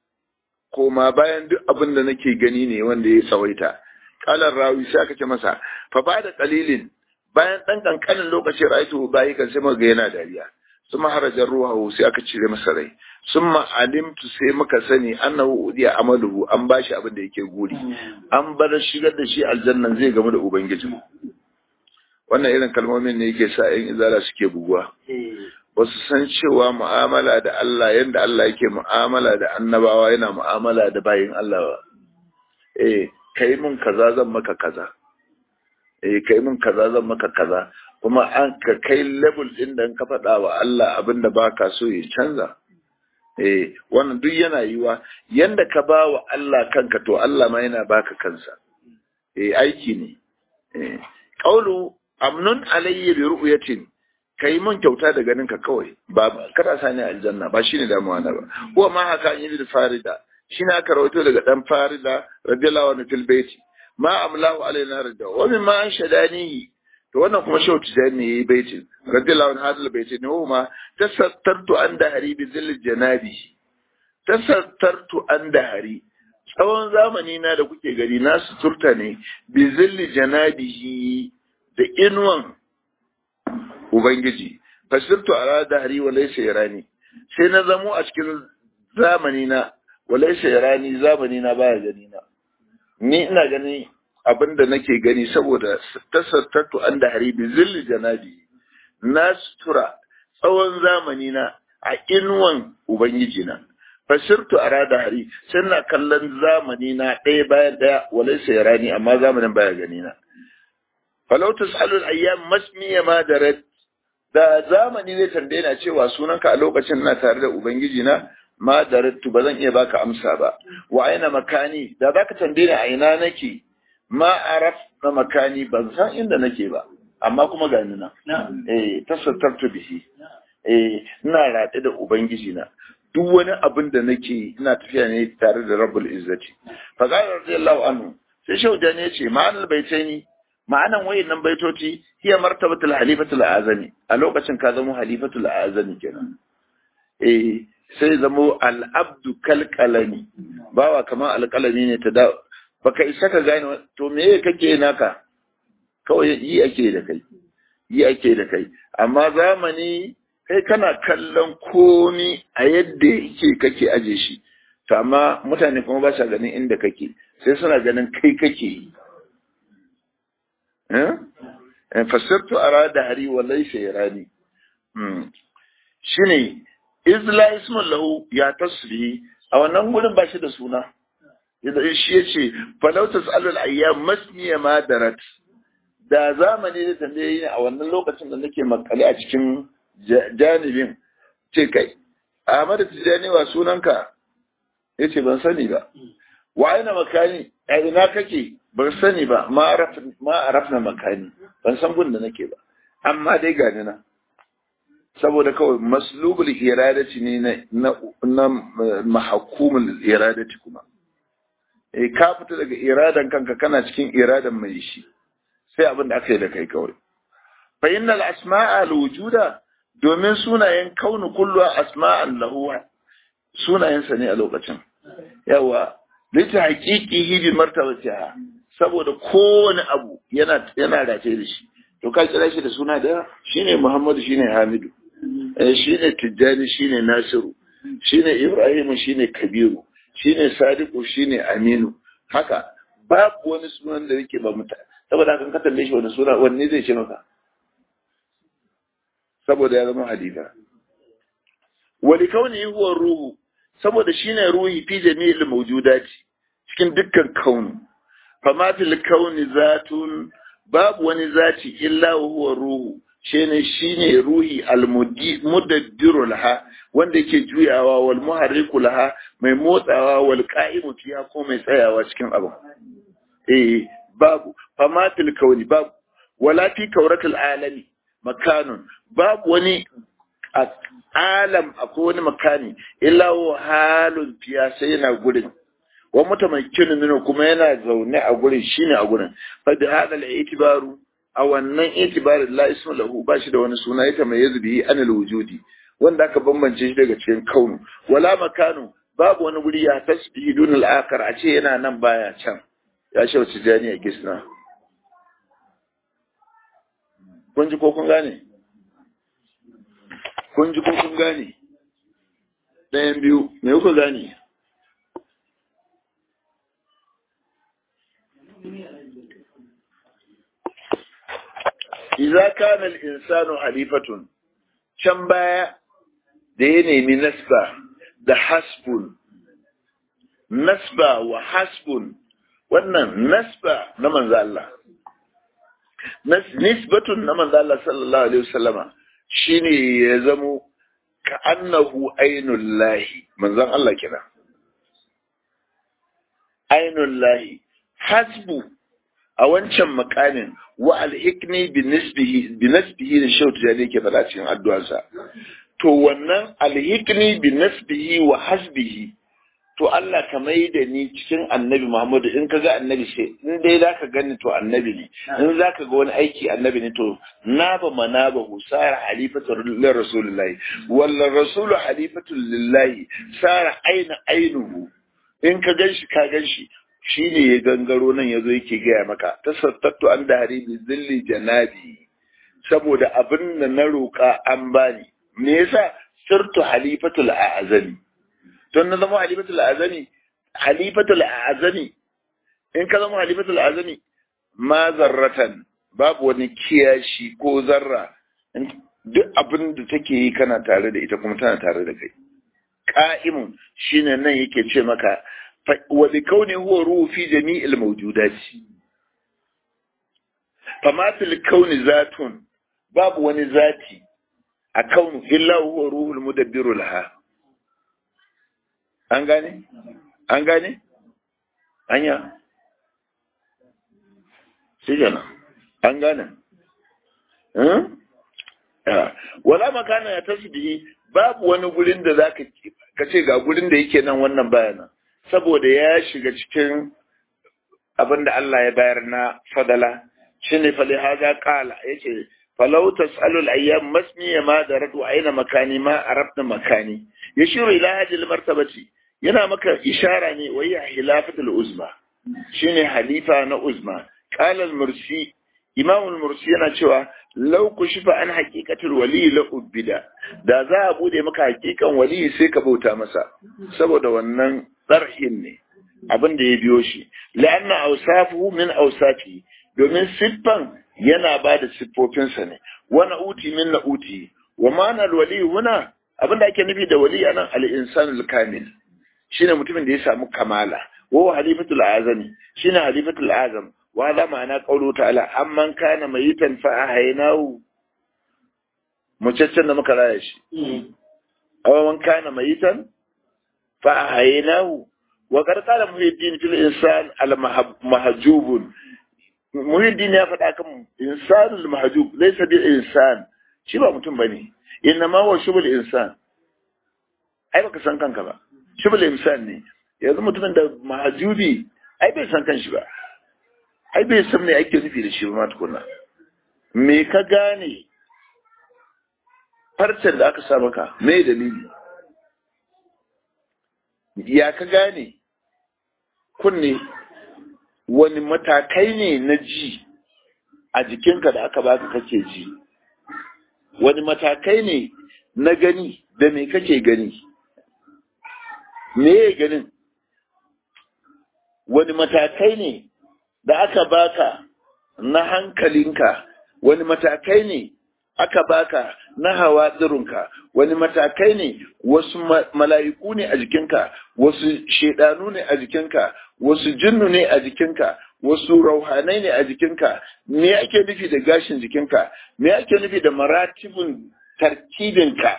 Speaker 1: koma bayan duk abin da nake gani ne wanda ya tsawaita kalar rawi sai aka ce masa fa ba da kalilin bayan dan kankanin lokaci raitu bayi kan sai muga yana dariya suma harajar ruwa sai aka cire masa rai summa alimtu sai muka sani annahu udiya amaluhu an bashi abin da yake guri an bar shigar da shi aljannan zai gamu da ubangiji wannan irin kalmomin ne yake sa yan izala suke buguwa ba su san cewa mu'amala da Allah yadda Allah yake mu'amala da annabawa yana mu'amala da bayin Allah ba. Eh, kai mun kaza zan maka kaza. Eh, kai mun kaza zan maka kaza. Kuma an ka kai level din da ka faɗa wa Allah abin da ba ka so ya canza. Eh, wannan duk yana yiwa yanda ka ba wa Allah kanka to Allah ma yana baka kansa. Eh, aiki ne. Eh, qaulu amnun alayya bi ru'yatin kai mun kyauta da ganin ka kawai ba kada sani aljanna ba shine damuwa na ba ko ma haka an yi da farida shine aka rawaito daga dan farida radiyallahu anhu fil baiti ma amlahu alaina rida wa min ma anshadani to wannan kuma shau tijani yayi baitin radiyallahu anhu hadal baiti ne ma tasattartu an dahari bi zil janabi tasattartu an dahari tsawon zamani na da kuke gari na suturta ne bi zilli janabihi da inuwan Ubangiji, fasirtu ala dahri wa laysa yarani sai na zamo a cikin zamani na wa laysa yarani zamani na baya gani na ni ina gani abinda nake gani saboda tasattatu an dahri bi zilli janabi na sutura tsawon zamani na a inuwan Ubangiji na fasirtu ala dahri sai na kallon zamani na ɗaya bayan ɗaya wa laysa yarani amma zamanin baya gani na falau tasalul ayyam masmiya ma darat da zamani zai tambaye na cewa sunanka a lokacin na tare da ubangiji na ma darattu ba zan iya baka amsa ba wa aina makani da zaka tambaye ni a ina nake ma araf na makani ban san inda nake ba amma kuma ga ni na eh tasattartu bihi eh ina rade da ubangiji na duk wani abin da nake ina tafiya ne tare da rabbul izzati fa qala radiyallahu anhu sai shaudan ya ce ma'anar baitaini ma'anan wayannan baitoci hiya martabatul halifatul azami a lokacin ka zamo halifatul azami kenan eh sai zamo al-abdu kalqalami bawa kamar alqalami ne ta da baka isa ka gane to me kake naka kawai yi ake da kai yi ake da kai amma zamani kai kana kallon komi a yadda yake kake aje shi to amma mutane kuma ba sa ganin inda kake sai suna ganin kai kake yi fasirtu ara da hari wa laisa yarani shine izla ismun lahu ya tasbihi a wannan gurin ba shi da suna idan shi yace falau tasalul ayyam masniya ma darat da zamani da tambaye ni a wannan lokacin da nake makale a cikin janibin ce kai Ahmad Tijani wa sunanka yace ban sani ba wa aina makani a ina kake ban sani ba ma arafna makani ban san gun da nake ba amma dai gani na saboda kawai maslubul iradati ne na na mahkumul iradati kuma eh ka fita daga iradan kanka kana cikin iradan mai shi sai abin da aka yi da kai kawai fa innal asma'a al-wujuda domin sunayen kaunu kullu asma'an lahu sunayensa ne a lokacin yawa lita haqiqihi bi martabatiha saboda kowane abu yana yana dace da shi to ka kira shi da suna da shine Muhammadu shine Hamidu eh shine Tijjani shine Nasiru shine Ibrahim shine Kabiru shine Sadiqu shine Aminu haka babu wani sunan da yake ba muta saboda kan ka tambaye shi wani suna wanne zai ce maka saboda ya zama hadisa wali kauni huwa ruhu saboda shine ruhi fi jami'il mawjudati cikin dukkan kauni fama fil kauni zatun babu wani zati illa huwa ruhu shine shine ruhi almudabbiru laha wanda yake juyawa wal muharriku laha mai motsawa wal qa'imu fiha ko mai tsayawa cikin abu eh babu fama fil kauni babu wala fi kauratul alami makanun babu wani alam akwai wani makani illa huwa halun fiya sai yana gurin wa mutamakkinin minhu kuma yana zaune a gurin shine a gurin fa bi hada al-i'tibaru a wannan i'tibarin la ismu lahu ba shi da wani suna ita mai yazbi anil wujudi wanda aka bambance shi daga cikin kaunu wala makanu babu wani guri ya tasbihi dun al-akhar a ce yana nan baya can ya shi wace jani a gisna kun ji ko kun gane kun ji ko kun gane ɗayan biyu me kuka gane Iza kana al-insanu halifatun can baya da ya nemi nasba da hasbun nasba wa hasbun wannan nasba na manzo Allah nisbatun na manzo Allah sallallahu alaihi wasallama shine ya zamo ka annahu ainul lahi manzon Allah kira ainul lahi hasbu a wancan makamin wa alhikni bi nisbihi bi nisbihi da shautu da yake fada cikin addu'arsa to wannan alhikni bi nisbihi wa hasbihi to Allah ka mai da ni cikin annabi Muhammadu in ka ga annabi sai in dai za ka gani to annabi ne in za ka ga wani aiki annabi ne to na ba mana ba husara halifatu lillahi rasulullahi walla rasulu halifatu lillahi sara aina ainuhu in ka ganshi ka ganshi shine ya gangaro nan yazo yake gaya maka tasattattu an da haribi zilli janabi saboda abin da na roƙa an bani me yasa sirtu halifatul a'zami don na zama halifatul azami halifatul azami in ka zama halifatul azami ma zarratan babu wani kiyashi ko zarra duk abin da take yi kana tare da ita kuma tana tare da kai qa'imun shine nan yake ce maka wa bi kauni huwa ruhu fi jami'il mawjudati fama fil kauni zatun babu wani zati a kaunu illa huwa ruhul mudabbiru laha an gane? an gane? anya? shi gana an gane? wala makana ya tasbihi babu wani gurin da za ka ce ga gurin da yake nan wannan bayanan saboda ya shiga cikin abin da Allah ya bayar na fadala shi ne fali haza kala ya ce falau tas'alul ayyam masmiya ma da radu aina makani ma arabna makani yashiru ila hadhihi martabati yana maka ishara ne wa ya hilafatul uzma shine halifa na uzma qala al-mursi imam al-mursi yana cewa law kushifa an haqiqatul wali la ubida da za a bude maka haqiqan wali sai ka bauta masa saboda wannan tsarhin ne abin da ya biyo shi la'anna awsafuhu min awsafi domin siffan yana ba da siffofinsa ne wa na'uti min na'uti wa ma'anar wali huna abin da ake nufi da wali anan al-insanul kamil shine mutumin da ya samu kamala wa halifatul azami shine halifatul azam wa hada ma'ana qawlu ta'ala amman kana mayitan fa ahaynahu mucaccen da muka raya shi aw man kana mayitan fa ahaynahu wa qad qala muhiddin fil insan al mahjubun muhiddin ya faɗa kan insanul mahjub laysa bil insan shi ba mutum bane inna ma huwa shubul insan ai baka san kanka ba shubul insan ne yanzu mutumin da mahajubi ai bai san kanshi ba ai bai san me ake nufi da shi ba ma tukuna me ka gane farcen da aka sa maka me dalili ya ka gane kunne wani matakai ne na ji a jikinka da aka baka kake ji wani matakai ne na gani da me kake gani me ya ganin wani matakai ne da aka baka na hankalinka wani matakai ne aka baka na hawa tsirinka wani matakai ne wasu mala'iku ne a jikinka wasu shaidanu ne a jikinka wasu jinnu ne a jikinka wasu rauhanai ne a jikinka me ake nufi da gashin jikinka me ake nufi da maratibin tarkibinka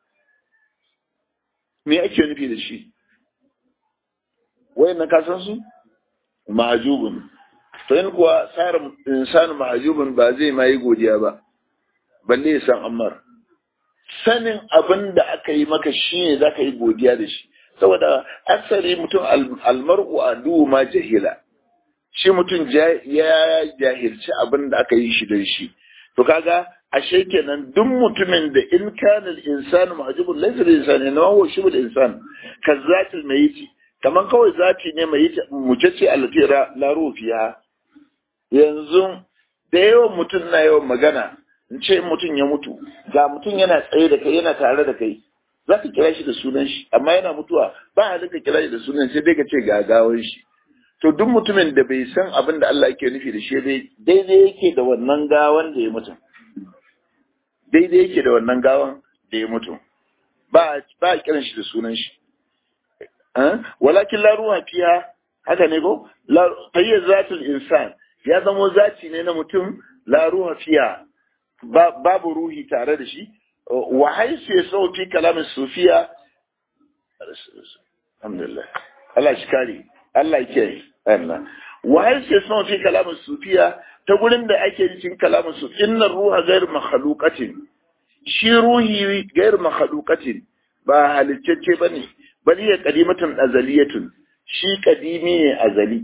Speaker 1: me ake nufi da shi wayan na kasan su mahajubun to yin kuwa tsarin insanu mahajubun ba zai ma yi godiya ba balle ya san ammar sanin abin da aka yi maka shi ne za ka yi godiya da shi saboda asali mutum almar'u a ma jahila shi mutum ya jahilci abin da aka yi shi don shi to kaga ashe kenan duk mutumin da in kana al-insanu mahjubun laysa al-insanu inma huwa shibul insan kazatil mayiti kaman kawai zati ne mai mutacce alfira la rufiya yanzu da yawan mutum na yawan magana in ce mutum ya mutu ga mutum yana tsaye da kai yana tare da kai za ka kira shi da sunan shi amma yana mutuwa ba halin ka kira shi da sunan sai dai ka ce gagawan shi to duk mutumin da bai san abin da Allah yake nufi da shi dai daidai yake da wannan gawan da ya mutu daidai yake da wannan gawan da ya mutu ba ba kiran shi da sunan shi walakin la ruha fiha haka ne ko fayyar zatul insan ya zamo zaci ne na mutum la ruha fiha babu ruhi tare da shi wa haisu ya sau fi kalamin sufiya alhamdulillah Allah shi kare Allah ya kiyaye Allah wa haisu ya sau fi kalamin sufiya ta gurin da ake cikin kalamin su inna ruha gairu makhluqatin shi ruhi gairu makhluqatin ba halicce bane bali ya qadimatun azaliyatun shi kadimi ne azali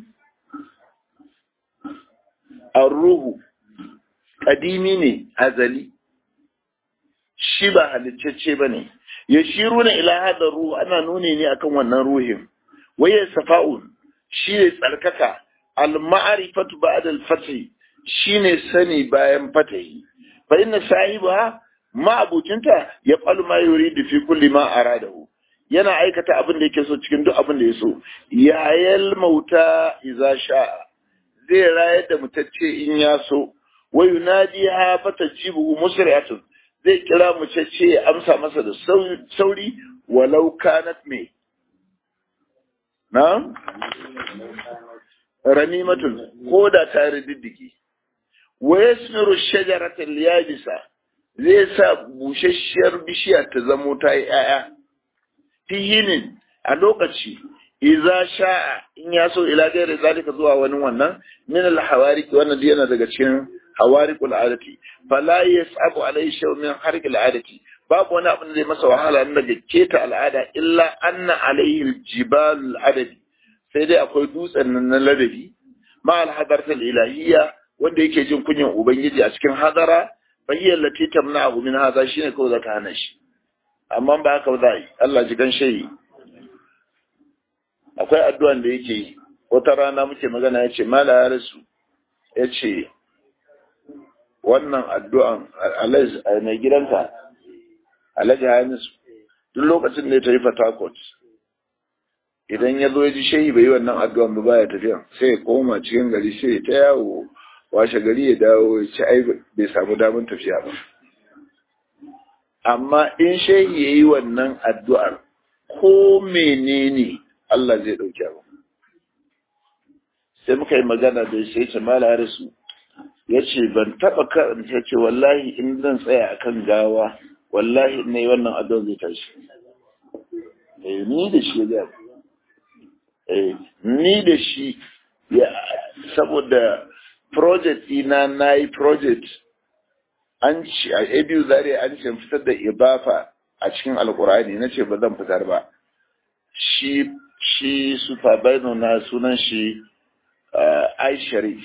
Speaker 1: ar-ruhu kadimi ne azali shi ba halicce bane ya shiru na ila hada ruhu ana nuni ne akan wannan ruhin waye safa'un shi ne tsarkaka al-ma'rifatu ba'da al-fath shine sani bayan fatahi fa inna sahiba ma'abucinta ya falu ma yuridu fi kulli ma aradahu yana aikata abin da yake so cikin duk abin da ya so yayal mauta iza sha'a zai rayar da mutacce in ya so wa yunadiha fatajibu musri'atun zai kira mutacce ya amsa masa da sauri walau kanat me na ranimatun ko da ta rididdiki wa yasmiru shajaratal yabisa zai sa bushasshiyar bishiya ta zamo ta yi ‘ya'ya, fihinin a lokaci, iza sha'a in ya so ila gaira zalika zuwa wani wannan, min al-hawariki wannan yana daga cikin hawarik al'adati, fala ya sabu alai shau min harik al'adati, babu wani abin da zai masa wahala na daga keta al'ada illa anna alaihi jibal al'adadi, sai dai akwai dutsen nan na ladabi, ma al-hadarta ilahiyya wanda yake jin kunyan Ubangiji a cikin hadara, fayyar lati tamna'ahu min hadha shine kawai zaka hana shi amma ba haka ba yi Allah ji gan shayi akwai addu'an da yake yi wata rana muke magana yace mala ya rasu yace wannan addu'an alai mai gidanka alhaji hamisu duk lokacin da ya tafi fatakot idan ya zo ya ji shehi bai yi wannan addu'an ba baya tafiya sai ya koma cikin gari sai ya ta yawo washe gari ya dawo ya ci ai bai samu damar tafiya ba amma in shehi ya yi wannan addu'ar ko menene Allah zai ɗauki abu sai muka yi magana da sai ce mala rasu ya ce ban taɓa karanta ce wallahi in zan tsaya akan gawa wallahi ne wannan addu'ar zai tashi ni da shi ya ni da shi saboda project ina na yi project an ci a abu zare an ce fitar da ibafa a cikin alkurani na ce ba zan fitar ba shi shi supervisor na sunan shi ai sharif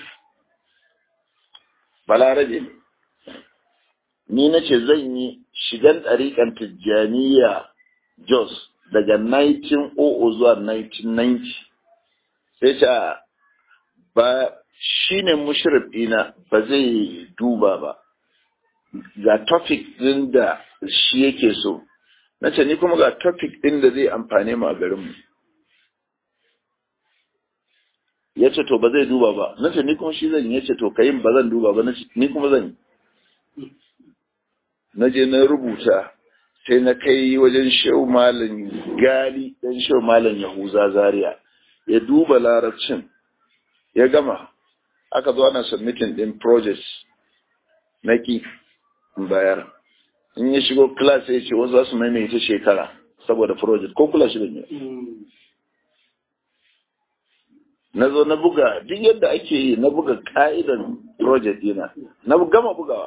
Speaker 1: balarabe ne ni na ce zan yi shigan ɗariƙan tijjaniya jos daga 1900 zuwa 1990 sai ce ba shi ne mushrif ɗina ba zai duba ba ga topic ɗin da shi yake so na ce ni kuma ga topic ɗin da zai amfane mu a garinmu ya ce to ba zai duba ba na ce ni kuma shi zan ya ce to kayin ba zan duba ba ni kuma zan yi na je na rubuta sai na kai wajen shehu malam gali dan shehu malam yahuza zaria ya duba larabcin ya gama aka zo ana submitting din projects na ki bayar in ya shigo class ya ce wasu za su maimaita shekara saboda project ko kula shi da ne na zo na buga duk yadda ake yi na buga ka'idan project dina na gama bugawa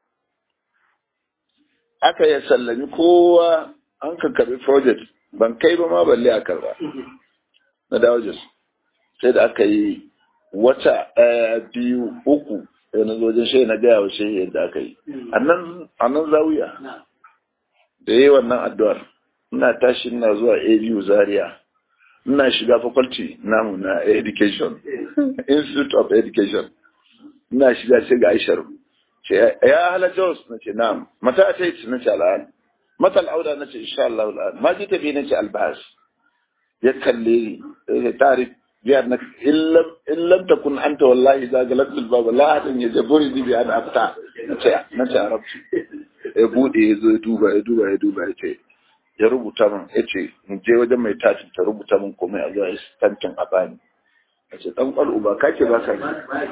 Speaker 1: aka ya sallami kowa an ka karbi project ban kai ba ma balle a karba na dawo jos sai da aka yi wata ɗaya biyu uku sai na zo shi na gaya wa shehi yadda aka yi a nan zawiya da yi wannan addu'ar ina tashi ina zuwa abu zaria ina shiga faculty namu na education institute of education ina shiga sai ga aishar ce ya hala jos na ce na'am mata a ce na ce al'an mata al'auda na ce insha Allah al'an ma ji tafi na ce albahas ya kalle ni ya tarif biyar na in lam takun anta wallahi za ga lakul baba la hadin ya jaburi bi an afta na ce na ce arabci ya bude ya zo ya duba ya duba ya duba ya ce ya rubuta min ya ce in je wajen mai tashin ta rubuta min komai a zuwa tantin a bani a ce dan kwal uba kake ba ka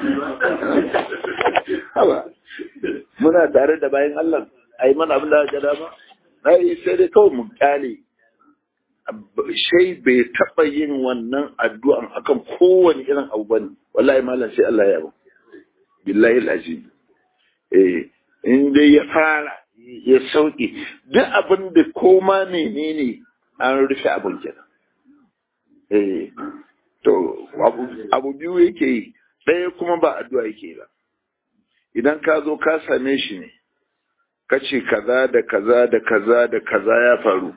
Speaker 1: haba muna tare da bayan Allah ai mana abin da ga dama na yi sai dai kawai mu kyale shai bai taɓa yin wannan addu'an akan kowane irin abu bane wallahi malam sai Allah ya ba billahi alazim eh in dai ya fara ya sauke duk abin da koma menene an rufe abin kenan eh to abu biyu yake yi ɗaya kuma ba addu'a yake ba idan ka zo ka same shi ne ka ce kaza da kaza da kaza da kaza ya faru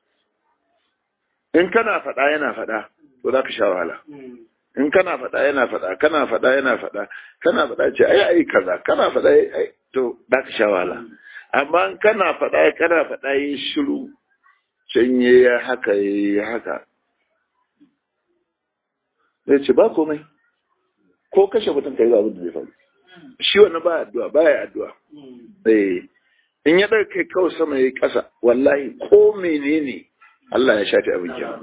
Speaker 1: in kana faɗa yana faɗa to za ka sha wahala in kana faɗa yana faɗa kana faɗa yana faɗa kana faɗa ce ai ai kaza kana faɗa ai to za ka sha wahala amma in kana faɗa kana faɗa yi shiru can ya haka ya haka zai ce ba komai ko kashe mutum kai ga abin da zai faru shi wannan ba addu'a ba ya addu'a eh in ya ɗauka kai kawai sama ya ƙasa wallahi ko menene Allah ya shafi abin kenan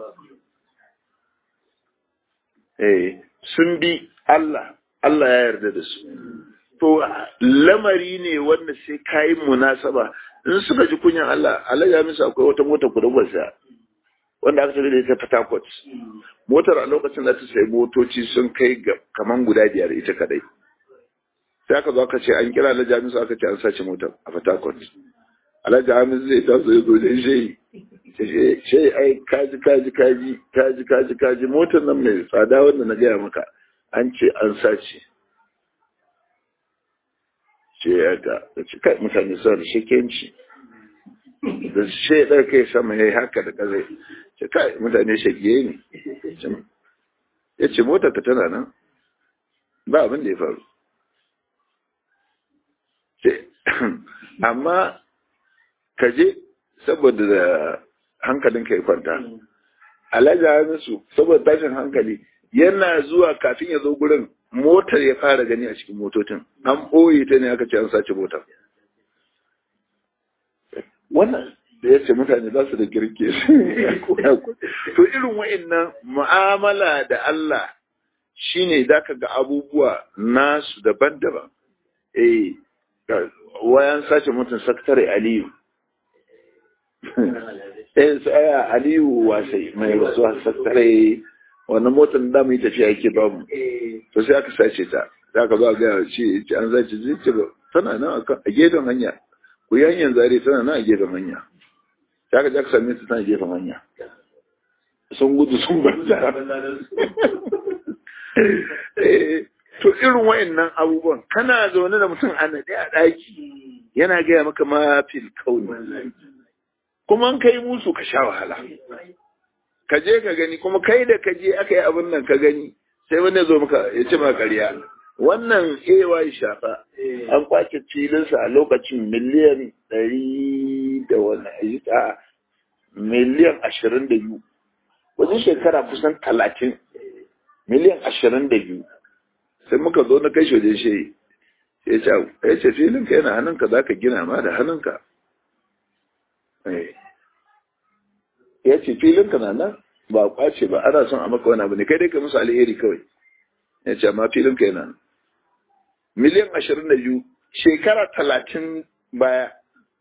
Speaker 1: eh sun bi Allah Allah ya yarda da su to lamari ne wanda sai kayi munasaba in suka ji kunyan Allah Allah ya musu akwai wata mota kudubar sa wanda aka da ita Port Harcourt motar a lokacin da ta sai motoci sun kai kaman guda biyar ita kadai sai aka zo aka ce an kira Alhaji Hamisu aka ce an sace motar a Port Harcourt Alhaji Hamisu zai taso ya zo da shi shi ai kaji kaji kaji kaji kaji kaji motar nan mai tsada wanda na gaya maka an ce an sace ce ya ga da ci kai mutane suna da shekenci da shi ya ɗauka ya sama ya yi haka da ƙazai ce kai mutane shagiye ne ya ce motar ta tana nan ba abin da ya faru amma ka je saboda da hankalinka ya kwanta alhaji hamisu saboda tashin hankali yana zuwa kafin ya zo gurin motar ya fara gani a cikin motocin an ɓoye ta ne aka ce an sace motar wannan da ya ce mutane ba su da girke to irin wa'annan mu'amala da Allah shine za ka ga abubuwa nasu daban-daban eh wayan sace mutum sakatare aliyu eh tsaya aliyu wasai mai rasuwa sakatare wannan motar da mu yi tafiya yake ba mu to sai aka sace ta za ka zo a gaya ce an zace ce tana nan a gefen hanya ku yi hanyar zare tana nan a gefen hanya ta ka jaka same su tana gefen hanya sun gudu sun banza to irin wayannan abubuwan kana zaune da mutum a naɗe a ɗaki yana gaya maka ma fil kauni kuma an kai musu ka sha wahala ka je ka gani kuma kai da ka je aka yi abin nan ka gani sai wani ya zo maka ya ce maka ƙarya wannan ay shafa an kwace filinsa a lokacin miliyan ɗari da wani a miliyan ashirin da biyu wajen shekara kusan talatin miliyan ashirin da biyu sai muka zo na kai shi wajen shi ya ce ya ce filinka yana hannunka za ka gina ma da hannunka ya ce filinka na nan ba kwace ba ana son a maka wani abu ne kai dai ka musu alheri kawai ya ce amma filinka yana nan miliyan ashirin da biyu shekara talatin baya.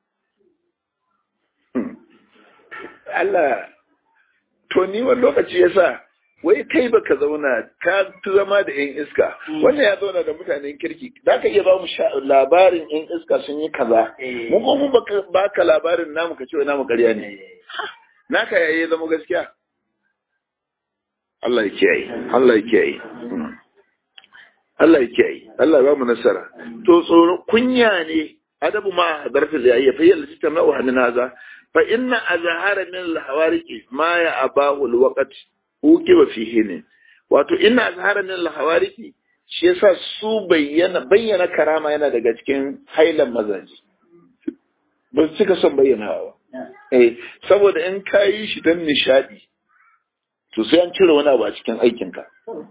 Speaker 1: Allah, to ni wani lokaci ya sa, wai kai baka zauna ka fi zama da ‘yan iska, wannan ya zauna da mutanen kirki, za ka iya ba mu labarin ‘yan iska sun yi kaza, mun ko mun ba ka labarin namu ka ce namu karya ne. Naka yayi zama gaskiya. Allah ya kiyaye, Allah ya kiyaye. Allah ya kiyaye, Allah ba mu nasara. To tsoro kunya ne adabu ma darfi da yayi fa yalla ta ma'u hanin haza fa inna azhara min al-hawariqi ma ya abahu al-waqt ukiba fihi ne. Wato inna azhara min al-hawariqi shi yasa su bayyana bayyana karama yana daga cikin hailan mazaji. Ba su cika son bayyanawa ba. Eh, saboda in ka yi shi don nishadi, to sai an cire wani abu a cikin aikinka.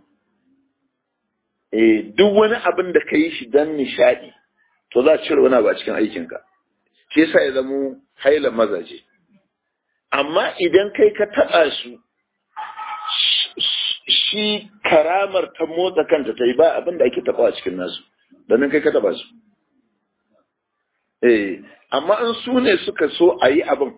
Speaker 1: Eh, duk wani abin da ka yi shi don nishadi, to za a cire wani abu a cikin aikinka. Shi yasa ya zamo haila mazaje. Amma idan kai ka taɓa su, shi karamar ta motsa kanta ta yi ba abin da ake taɓa a cikin nasu, domin kai ka taɓa su. Eh, amma in su ne suka so a yi abin,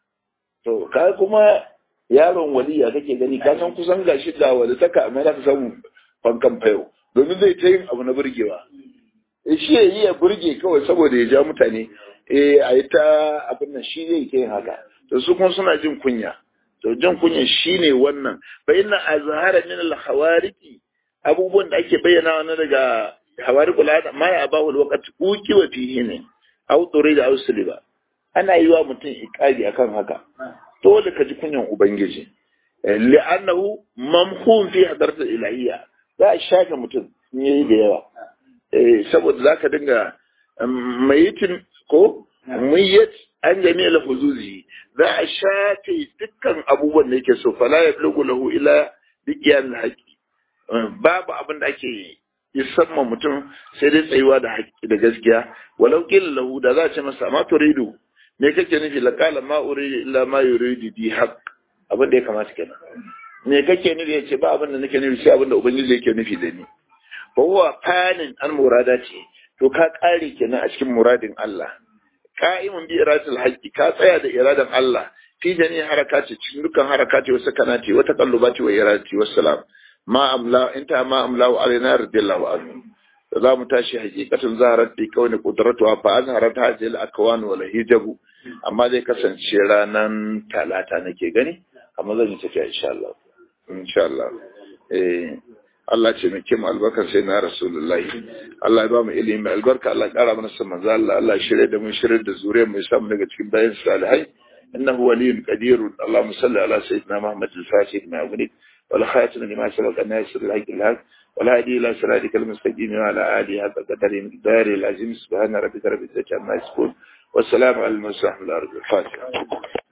Speaker 1: to, ka kuma yaron waliya kake gani, ka san kusan gashi da wali taka amma za ka samu fankan fayo. domin zai ta yin abu na burgewa shi ya yi ya burge kawai saboda ya ja mutane eh a yi ta abin nan shi zai ta yin haka to su kuma suna jin kunya to jin kunya shine wannan fa inna azhara min al hawariki abubuwan da ake bayyana na daga hawariqul hada ma ya abahu al waqt uki wa fihi ne aw turida aw suliba ana yi wa mutum iqali akan haka dole ka ji kunyan ubangiji li'annahu mamhum fi hadratil ilahiyya za a shafe mutum in yayi da yawa saboda za ka dinga mayitin ko muyyat an jami'a huzuzi za a shafe dukkan abubuwan da yake so fala ya blugu lahu ila biqiyan haqqi babu abin da ake isamma mutum sai dai tsayuwa da haƙƙi da gaskiya walau qila lahu da za a ce masa ma turidu me kake nufi laqala ma uridu illa ma yuridu bi haqq abin da ya kamata kenan me kake nufi ya ce ba abin da nake nufi sai abin da ubangiji yake nufi da ni fa huwa fanin an murada ce to ka kare kenan a cikin muradin Allah qa'imun bi iradatil haqqi ka tsaya da iradan Allah fi jami harakati cikin dukkan harakati wa sakanati wa taqallubati wa iradati wassalam ma amla inta ma amla wa alaina radiyallahu anhu za mu tashi hakikatun zaharar da kawai kudratu fa azharat hadhihi al-akwan wal hijabu amma zai kasance ranan talata nake gani amma zan yi tafiya insha Allah insha Allah eh Allah ce mai kima albarkar sai na Rasulullahi Allah ya ba mu ilimi albarka Allah ya kara mana san manzo Allah Allah shirye da mu shirye da zuriyar mu samu daga cikin bayan salihai innahu waliyyun qadirun Allahumma salli ala sayyidina Muhammad al-Fatih ma yughnik wal khatim lima sabaqa nasir al-haq al-haq wal hadi ila siratika al-mustaqim wa ala alihi hadda qadari miqdari al-azim subhana rabbika rabbil izzati amma yasifun والسلام على المرسلين الفاتحة